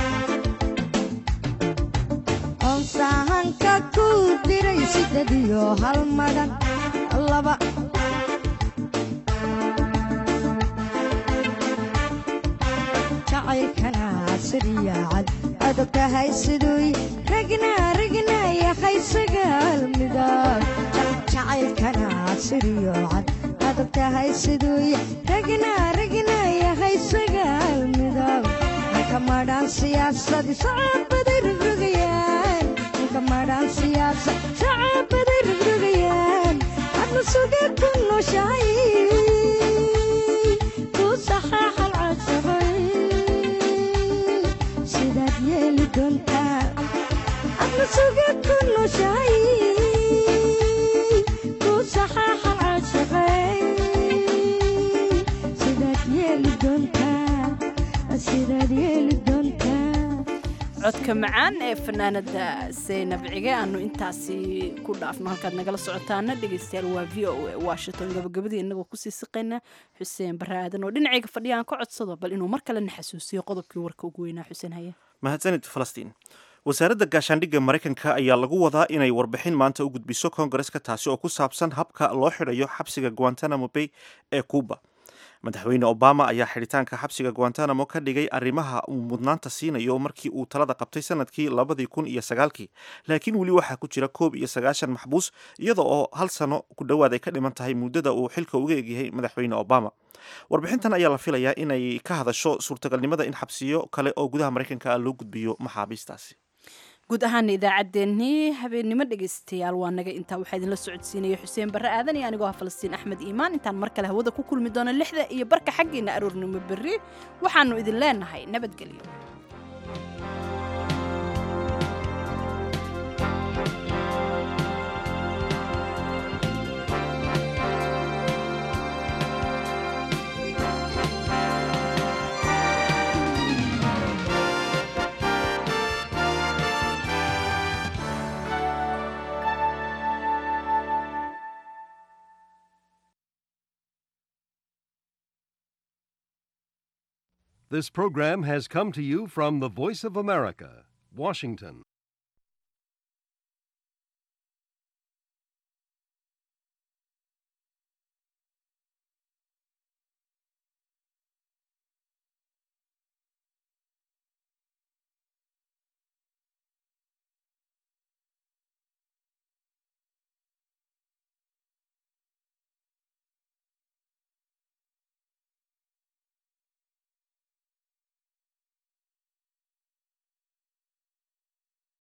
Speaker 20: hoonsaahanka ku diray siddeed iyo hal madhan laba jacaylkana sariyaacad adag tahay siduu ragna ragna yahay sagaal midab jacaylkana sariyaacad adag tahay siduu ragna ragna yahay sagaal midab ninka madhaan siyaasadi sacabaday rogrogayaan ninka madhaan siyaasa sacabaday rogrogayaan adna suga ku noshahay ku saxaaxal cadsabay sidaad yeeli doontaa adna suga ku noshahay ku saxaaxal cadsabay sidaad yeeli doontaa sidaad yeeli doontaa
Speaker 1: codka macaan ee fanaanada saynab cige aanu intaasi ku dhaafno halkaad nagala socotaana dhegeystayaal waa v o a washington gabagabadii inagoo kusii siqayna xuseen bare aadan oo dhinacayga fadhiya aan ka codsado bal inuu mar kalena xasuusiyo qodobkii warka ugu weynaa xuseen haye
Speaker 2: mahadsanid falastiin wasaaradda gaashaandhigga maraykanka ayaa lagu wadaa inay warbixin maanta u gudbiso koongareska taasi oo ku saabsan habka loo xidhayo xabsiga guantanamo bay ee cuba madaxweyne obama ayaa xidhitaanka xabsiga guantanamo ka dhigay arrimaha uu mudnaanta siinayo markii uu talada qabtay sanadkii labadii kun iyo sagaalkii laakiin weli waxaa ku jira koob iyo sagaashan maxbuus iyada oo hal sano ku dhowaad ay ka dhiman tahay muddada uu xilka uga egyahay madaxweyne obama warbixintan ayaa la filayaa inay ka hadasho suurtagalnimada in xabsiyo kale oo gudaha maraykanka ah loo gudbiyo maxaabiistaasi
Speaker 1: guud ahaana idaacaddeenii habeennimo dhegaystayaal waa naga intaa waxaa idinla socodsiinaya xuseen barre aadan iyo anigoo ah falastiin axmed iimaan intaan mar kale hawada ku kulmi doono lixda iyo barka xaggeena aroornimo berri waxaannu idin leenahay nabadgelyo
Speaker 21: This program has come to you from the Voice of America, Washington.